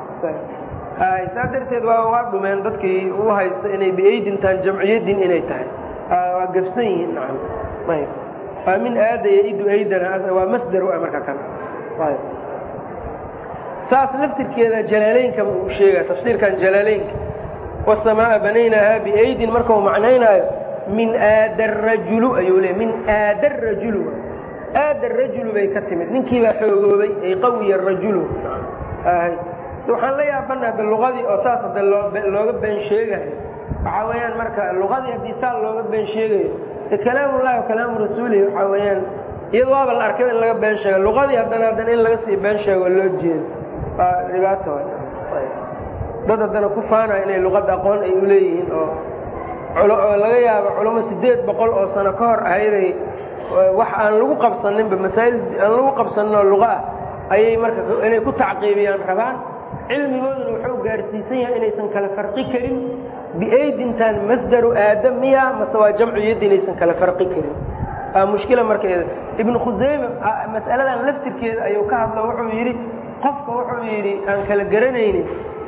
aha saa darteed waa waa dhumeen dadkii u haysta inay biaydintaan jamciyadin inay tahay waa gabsan yihiin nacam ayb waa min aada yaidu aydan waa masdar waa marka kan ayb saas laftirkeeda jalaaleynka uu sheega tafsiirkan jalaaleynka wasamaa'a banaynaahaa biaydin marka uu macnaynaayo min aada rajulu ayuu leey min aada rajulu aada rajulu bay ka timid ninkii baa xoogoobay ay qawiya rajulu waxaan la yaabana de luqadii oo saas hade looga been sheegayo waxaa weeyaan marka luqadii haddii saa looga been sheegayo e kalaamullahi wa kalaamu rasuulihi waxaa weeyaan iyado waaba la arkay in laga been sheego luqadii haddana haddana in laga sii been sheego loo jeedo waa dhibaato dad haddana ku faanaya inay luqadda aqoon ay uleeyihiin oo oo laga yaabo culamo sideed boqol oo sano ka hor ahayday wax aan lagu qabsaninba masaa'il aan lagu qabsaninoo luqa ah ayay marka inay ku tacqiibiyaan rabaan cilmigooduna wuxuu gaarsiisan yahay inaysan kala farqi karin biaydintan masdaru aadam miya mase waa jamcu yaddi inaysan kala farqi karin waa mushkila markeeda ibnu khusayme mas'aladan laftirkeeda ayuu ka hadlo wuxuu yidhi qofka wuxuu yidhi aan kala garanaynin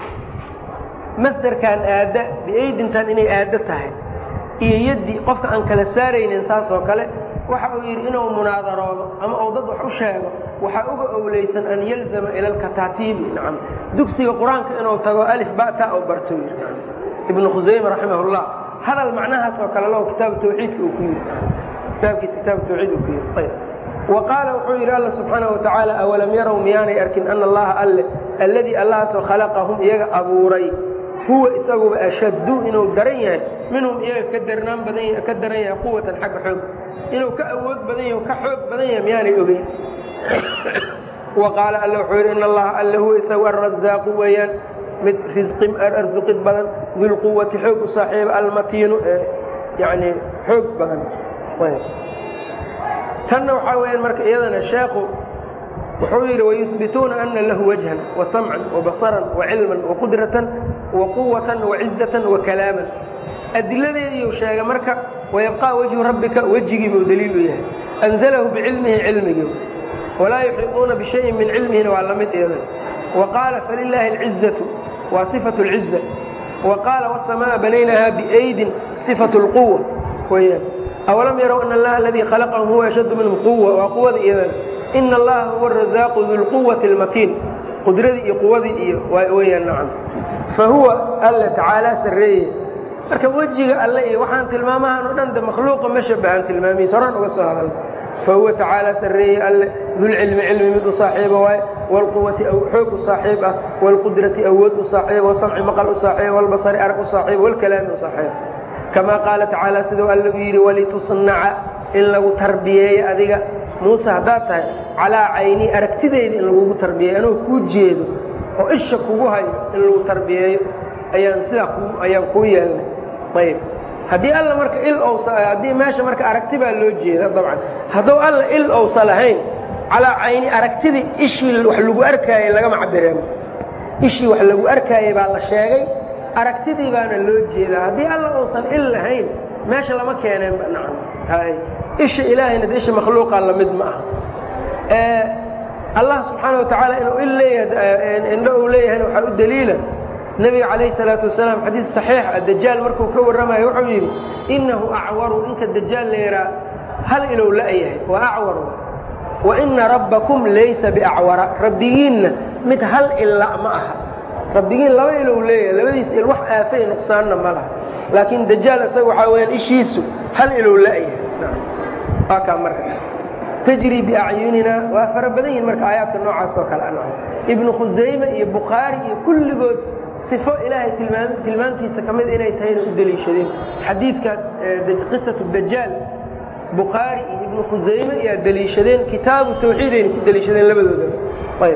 masdarkan aadda biaydintan inay aaddo tahay iyo yaddi qofka aan kala saaraynin saas oo kale waxa uu yidhi inuu munaadaroodo ama uu dad wax u sheego waxaa uga owleysan an yalzama ila alkataatiibi nacam dugsiga qur-aanka inuu tago alif bata u barto yidhi ibnu khusayme raximahullah hadal macnahaas oo kale lahu kitaabu tawxiidka uu ku yidhi kitaabkiisa kitaabu tawxiid uu ku yidhi ayb wa qaala wuxuu yidhi alla subxaana wa tacaala awalam yarow miyaanay arkin ana allaha alle alladii allahaasoo khalaqahum iyaga abuuray huwa isaguba ashaddu inuu daran yahay minhum iyaga ka darnaan badan ka daran yahay quwatan xagga xoog inuu ka awood badan yahay ka xoog badan yahay miyaanay ogeyn wa qaala alla wuxuu yidhi in allaha alle huwa isagu arrazaaqu weeyaan mid risqi arsuqid badan dilquwati xoog u saaxiiba almatiinu ee yani xoog badan tanna waxaa weyaan marka iyadana sheekhu wuxuu yidhi wayuhbituuna ana lahu wajhan wasamcan wabasaran wacilman waqudratan waquwatan wacizatan wakalaaman adiladeediiu sheegay marka wayabqaa wajhu rabbika wejigii buu daliil u yahay anzalahu bicilmihi cilmigii walaa yuxiiطuuna bishayin min cilmihina waa la mid iyada wa qaala falilaahi alcizatu waa sifatu اlciza wa qaala wاsamaaa banaynaha biaydin sifatu اlquwa weyaan awalam yarow ana allaha aladii khalaqahum huwa ashaddu minhum quwa waa quwada iyadana ina allaha huwa arazaaqu dulquwati اlmatiin qudradii iyo quwadii iyo weyaan nacam fa huwa alla tacaala sarreeye marka wejiga alle iyo waxaan tilmaamahan o dhan de makhluuqa ma shabahan tilmaamihiis horaan uga soo hadal fa huwa tacaala sarreeye alle dulcilmi cilmi mid u saaxiiba waaye waalquwati xoog u saaxiib ah waalqudrati awood u saaxiiba wasamci maqal u saaxiiba walbasari arag u saaxiiba walkalaami u saaxiiba kamaa qaala tacaala siduu allagu yidhi walitusnaca in lagu tarbiyeeyo adiga muuse haddaad tahay calaa cayni aragtideyda in lagugu tarbiyeeyo anuu kuu jeedo oo isha kugu hayo in lagu tarbiyeeyo ayaan sidaa ayaan kuu yeelnay ayb haddii alla marka il owsa haddii meesha marka aragti baa loo jeeda dabcan hadduu alla il owsa lahayn calaa cayni aragtidii ishii wax lagu arkaayey lagama cabireen ishii wax lagu arkaayey baa la sheegay aragtidii baana loo jeedaa haddii alla uusan il lahayn meesha lama keeneenba nacam hay isha ilaahayna de isha makhluuqa lamid ma aha allah subxaana wa tacaala inuu il leeyahay indho uu leeyahayna waxaa u daliila nebiga calayhi salaatu wasalaam xadiid saxiix ah dajaal markuu ka warramayo wuxuu yidhi innahu acwaru ninka dajaal la yahaa hal ilow la-yahay waa acwar wa ina rabbakum laysa biacwara rabbigiinna mid hal illa ma aha rabbigiin laba ilow leeyahay labadiis il wax aafay nuqsaanna ma laha laakiin dajaal isaga waxaa weyaan ishiisu hal ilow la-yahay waa kaa marka tajri biacyunina waa fara badan yihin marka aayaadka noocaas oo kale an ibnu khusayme iyo bukhaari iyo kulligood sifo ilaahay tilmaam tilmaamtiisa ka mid inay tahayna u deliishadeen xadiidka qisatu dajaal bukhaari iyo ibnu khusayme ayaa deliishadeen kitaabu tawxiid ayna ku deliishadeen labadoodaba ayb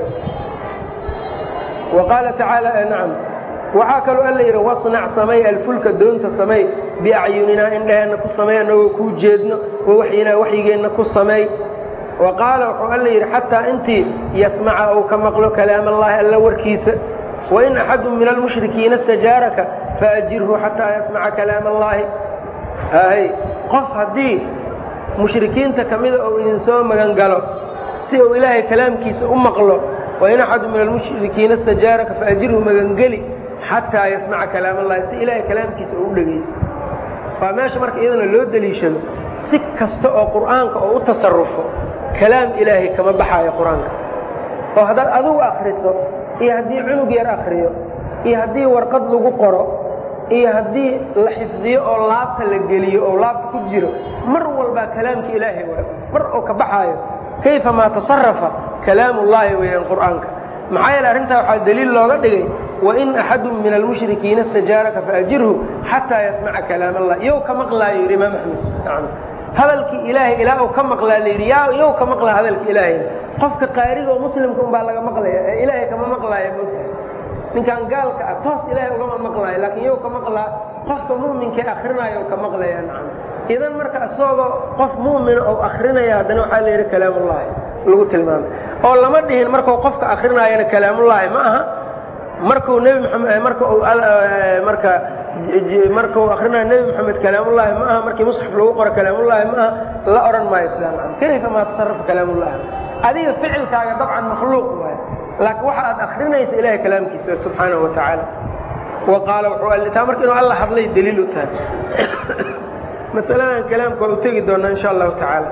wa qaala tacaala nacam waxaa kaloo alla yidhi wasnac samay alfulka doonta samay biacyuninaa indhaheenna ku samey annagoo kuu jeedno wawaxyinaa waxyigeenna ku sameey wa qaala wuxuu alla yidhi xataa intii yasmaca ou ka maqlo kalaam allaahi alla warkiisa wain axadu min almushrikiina istajaaraka faajirhu xataa yasmaca kalaam allaahi hay qof haddii mushrikiinta ka mida ou idinsoo magan galo si uu ilaahay kalaamkiisa u maqlo wain axadu min almushrikiina istajaaraka faajirhu magangeli xataa yasmaca kalaam allahi si ilaahay kalaamkiisa uu u dhegaysto waa meesha marka iyadana loo deliishado si kasta oo qur'aanka oo u tasarufo kalaam ilaahay kama baxaayo qur-aanka oo haddaad adigu akriso iyo haddii cunug yar akriyo iyo haddii warqad lagu qoro iyo haddii la xifdiyo oo laabta la geliyo oo laabta ku jiro mar walbaa kalaamka ilaahay waay mar oo ka baxaayo kayfa maa tasarafa kalaamullaahi weeyaan qur'aanka maxaa yeele arrintaa waxaa daliil looga dhigay wain axadu min almushrikiina istajaaraka faajirhu xataa yasmaca kalaam allah iyow ka maqlaayo yidhi imaam axmed hadalkii ilaahay ilaa uu ka maqlaa la yidhi yaa iyow ka maqlaa hadalki ilaahay qofka qaariga oo muslimka unbaa laga maqlaya ee ilaahay kama maqlaaya moogtahay ninkaan gaalka ah toos ilaahay ugama maqlaayo laakiin iyow ka maqlaa qofka mu'minkae akrinaayo ka maqlaya nacam idan marka isagoo qof mu'mina oo akrinaya haddana waxaa la yidhi kalaamullaahi lagu tilmaamay oo lama dhihin markuu qofka akrinaayana kalaamullaahi ma aha markuu nebi maxamed marka uu marka markuu akrinayo nebi moxamed kalaamullaahi ma aha markii musxaf lagu qoro kalaamullaahi ma aha la odhan maayo islaam kayfa maa tasarafa kalaamullaahi adiga ficilkaaga dabcan makhluuq waayo laakiin waxa aad akrinaysa ilahay kalaamkiisa subxaanahu wa tacaala wa qaala wuxuu taa marka inuu alla hadlay daliil u tahay masaladan kalaamka waa u tegi doonaa insha allahu tacaala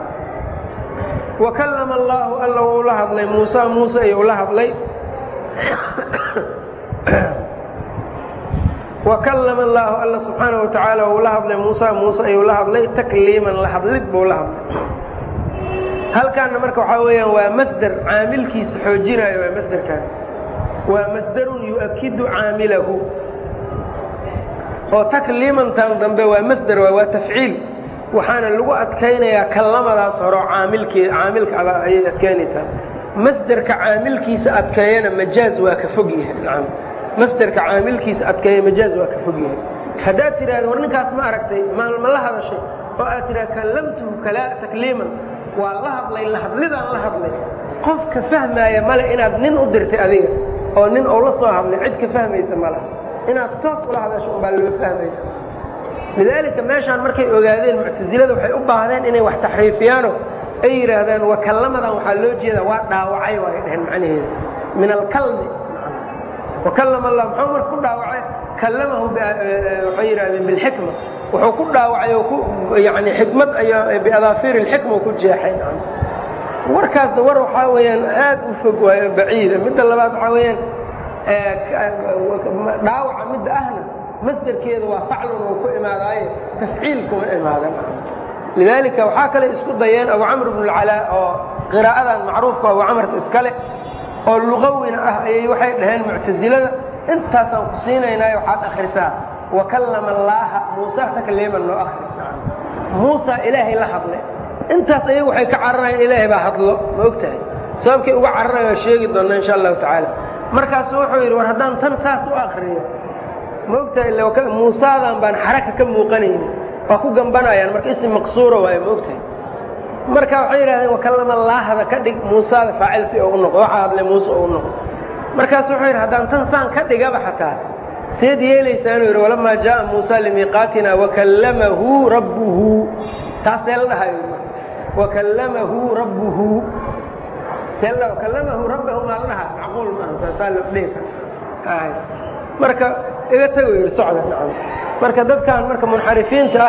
wa kallama allaahu alla wuu la hadlay muusa muuse ayuu la hadlay wakallama allaahu alla subxaana wa tacaala wuu la hadlay muusa muuse ayuu la hadlay takliiman la hadlid buu la hadlay halkaanna marka waxaa weeyaan waa masder caamilkiisa xoojinaayo waa masderkaan waa masderun yu'akidu caamilahu oo takliimantan dambe waa masder waa waa tafciil waxaana lagu adkaynayaa kallamadaas horo caamilkee caamilka ayay adkaynaysaa masderka caamilkiisa adkeeyana majaaz waa ka fog yahay nacam masderka caamilkiisa adkeeya majaaz waa ka fog yahay haddaad tidhahda war ninkaas ma aragtay ma ma la hadashay oo aad tidhahda kallamtuhu kala takliiman waa la hadlay la hadlidaan la hadlay qofka fahmaaya male inaad nin u dirtay adiga oo nin ou la soo hadlay cid ka fahmaysa ma laha inaad toos ula hadasho unbaa loo fahmaya lidaalika meeshaan markay ogaadeen muctasilada waxay u baahdeen inay wax taxriifiyaano ay yidhaahdaan wakallamadan waxaa loo jeeda waa dhaawacay waay dhaheen macnaheeda min alkalmi wakallama allah muxuu marka ku dhaawacay kallamahu waxay yidhahdeen bilxikma wuxuu ku dhaawacay oo ku yani xikmad ayo biadaafiir ilxikma ku jeexay warkaasna war waxaa weeyaan aad u fog waayo baciida midda labaad waxaa weeyaan dhaawaca midda ahna masderkeeda waa faclun uu ku imaadaaye tafciil kuma imaadan lidaalika waxaa kale isku dayeen abu camr bnu lcalaa oo qiraa'adan macruufka abu camrta iskale oo lugawina ah ayay waxay dhaheen muctasilada intaasaan ku siinaynaayo waxaad akhrisaa wakallama allaaha muusa takliiman noo akri muusa ilaahay la hadlay intaas ayagu waxay ka cararayaan ilaahay baa hadlo ma og tahay sababkay uga cararayan waa sheegi doonna insha allahu tacaala markaasu wuxuu yidhi war haddaan tan saas u akriyo ma og tahay muusaadan baan xaraka ka muuqanayni waa ku gambanayaan marka isim maqsuura waayo ma og tahay marka waxay yidhahdeen wakallama laahda ka dhig muusaada faacil si oo u noqdo waxaa hadlay muuse oo u noqdo markaasu wuxuu yidhi haddaan tan saan ka dhigaba xataa seed yeelaysaanuu yidhi walamaa jaaa muusa limiiqaatina wakallamahu rabbuhu taasee la dhahayo wakallamahu rabbuhu see la wakallamahu rabbahu maa la dhahaa macquul maaha saasaa la dhihi kara marka iga tago yidhi socda nacam marka dadkan marka munxarifiinta ah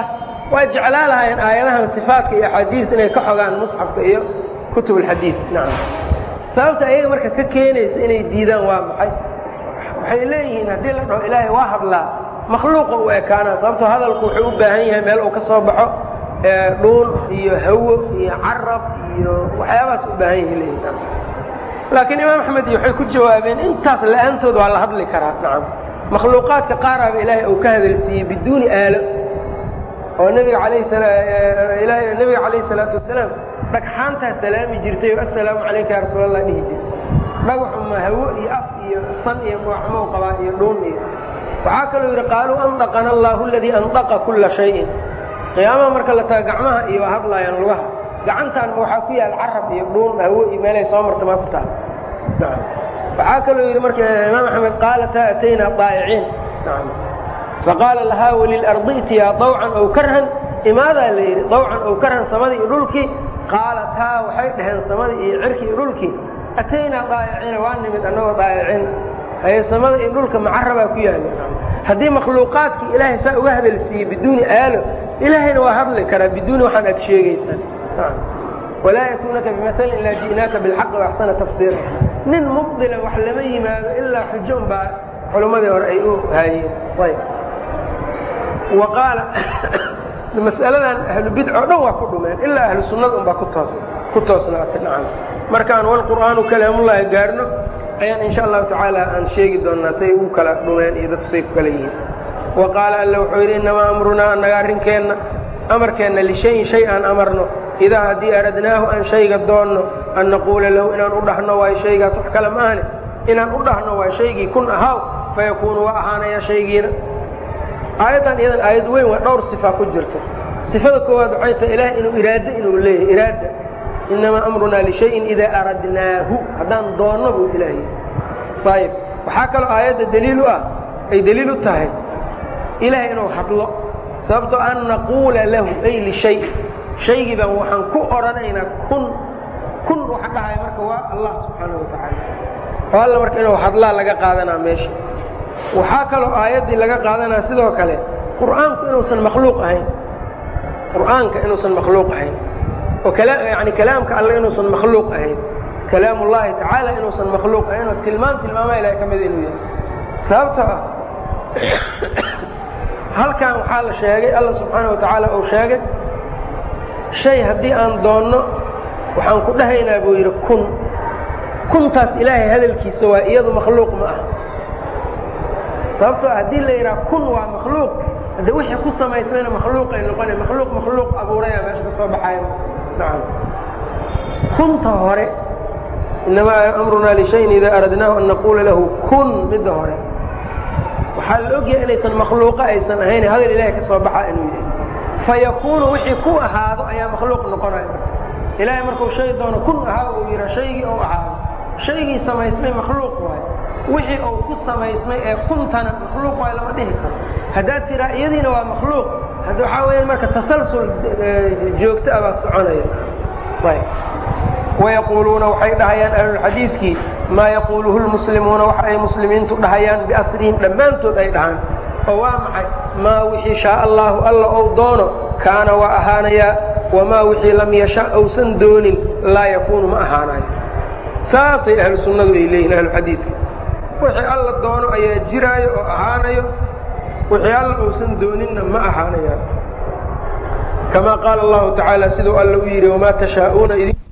waa jeclaa lahaayeen aayadahan sifaatka iyo axaadiista inay ka xogaan musxafka iyo kutub alxadiid nacam sababta ayaga marka ka keenaysa inay diidaan waa maxay waxay leeyihiin haddii la dhaho ilaahay waa hadlaa makhluuqa u ekaanaa sababtoo hadalku wuxuu u baahan yahay meel uu ka soo baxo dhuun iyo hawo iyo carab iyo waxyaabahaas u baahan yahay leeyihin laakiin imaam axmed iyo waxay ku jawaabeen intaas la-aantood waa la hadli karaa nacam makhluuqaadka qaaraaba ilaahay uu ka hadalsiiyey biduuni aalo oo nabiga alayh nabiga calayhi salaatu wasalaam dhagxaantaa salaami jirtay oo assalaamu calayka ya rasuul allah dhihi jirtay dhagaxu ma hawo iyo af iyo san iyo magaxmow qabaa iyo dhuun iyo waxaa kaloo yidhi qaaluu andaqana allahu aladii andaqa kulla shayin qiyaamaha marka la taga gacmaha iyo waa hadlaayaan lugaha gacantaan waxaa ku yaal carab iyo dhuun hawo iyo meelay soo marta maa ku taal waxaa kaloo yidhi marka imaam axmed qaalataa ataynaa daa'iciin faqaala lahaa walilardi itiyaa dawcan ow karhan imaadaa la yidhi dawcan ow karhan samadii iyo dhulkii qaalataa waxay dhaheen samadii iyo cirkii iyo dhulkii ataynaa daa'iciina waa nimid annagoo daa'iciin haye samada iyo dhulka macarabaa ku yaala haddii makhluuqaadkii ilaahay saa uga hadalsiiyey biduuni aalo ilaahayna waa hadli karaa biduuni waxaan aad sheegaysaan walaa yatuunaka bimatalin ilaa ji'naaka bilxaqi waaxsana tafsiira nin mubdila wax lama yimaado ilaa xujo unbaa culummadii hore ay u haayeen ayb wa qaala mas'aladan ahlu bidc oo dhan waa ku dhumeen ilaa ahlu sunnada unbaa ku toos ku toosnaatay nacam markaan walqur'aanu kalaamullaahi gaarno ayaan insha allahu tacaala aan sheegi doonnaa say ugu kala dhumeen iyo dadku say ku kala yihiin wa qaala alla wuxuu yidhi innamaa amrunaa annaga arrinkeenna amarkeenna lishayin shay aan amarno idaa haddii aradnaahu aan shayga doonno an naquula lahu inaan u dhahno waayo shaygaas wax kale ma ahne inaan u dhahno waa shaygii kun ahaaw fayakuunu waa ahaanaya shaygiina aayaddan iyadan aayad weyn waa dhowr sifa ku jirto sifada koowaad waxay tahay ilaah inuu iraado inuu leeyahay iraada innamaa amrunaa lishayin idaa aradnaahu haddaan doonno buu ilaahay ayib waxaa kaloo aayadda daliil u ah ay daliil u tahay ilaah inuu hadlo sababtoo an naquula lahu ay lishay shaygii baan waxaan ku odhanaynaa kun kun waxa dhahaya marka waa allah subxaanahu wa tacaala oo alla marka inuu hadlaa laga qaadanaa meesha waxaa kaloo aayaddii laga qaadanaa sidoo kale qur'aanku inuusan makhluuq ahayn qur'aanka inuusan makhluuq ahayn oo yani kalaamka alle inuusan makhluuq ahayn kalaam ullahi tacaala inuusan makhluuq ahayn oo tilmaan tilmaamaha ilahay ka mida inuu yahay sababtoo ah halkan waxaa la sheegay alla subxaana wa tacaala uu sheegay shay haddii aan doonno waxaan ku dhahaynaa buu yidhi kun kuntaas ilaahay hadalkiisa waa iyadu makhluuq ma ah sababtoo haddii la yidhaha kun waa makhluuq hadde wixii ku samaysmayna makhluuqay noqona makhluuq makhluuq abuuraya meesha ka soo baxaya nacam kunta hore inamaa amrunaa lishayin idaa aradnaahu an naquula lahu kun midda hore waxaa la ogyahay inaysan makhluuqa aysan ahayn hadal ilahay ka soo baxaa inuu yahay fayakuunu wixii ku ahaado ayaa makhluuq noqonaya ilaahay markuu shay doono kun ahaa uu yidha shaygii ou ahaado shaygii samaysmay makhluuq waayo wixii uu ku samaysmay ee kuntana makhluuq waayo lama dhihi karo haddaad tiraa iyadiina waa makhluuq hadda waxaa weeyaan marka tasalsul joogto ah baa soconaya ayb wayaquuluuna waxay dhahayaan ahlulxadiidkii maa yaquuluhu lmuslimuuna waxa ay muslimiintu dhahayaan biasrihim dhammaantood ay dhahaan oo waa maxay maa wixii shaa allaahu alla ou doono kaana waa ahaanayaa wamaa wixii lam yasha ousan doonin laa yakuunu ma ahaanayo saasay ahlu sunnadu ay leeyihin ahluxadiidka wixii alla doono ayaa jiraayo oo ahaanayo wixii alla ousan dooninna ma ahaanayaan kamaa qaala allahu tacaala siduu alla u yidhi wamaa tashaa'uuna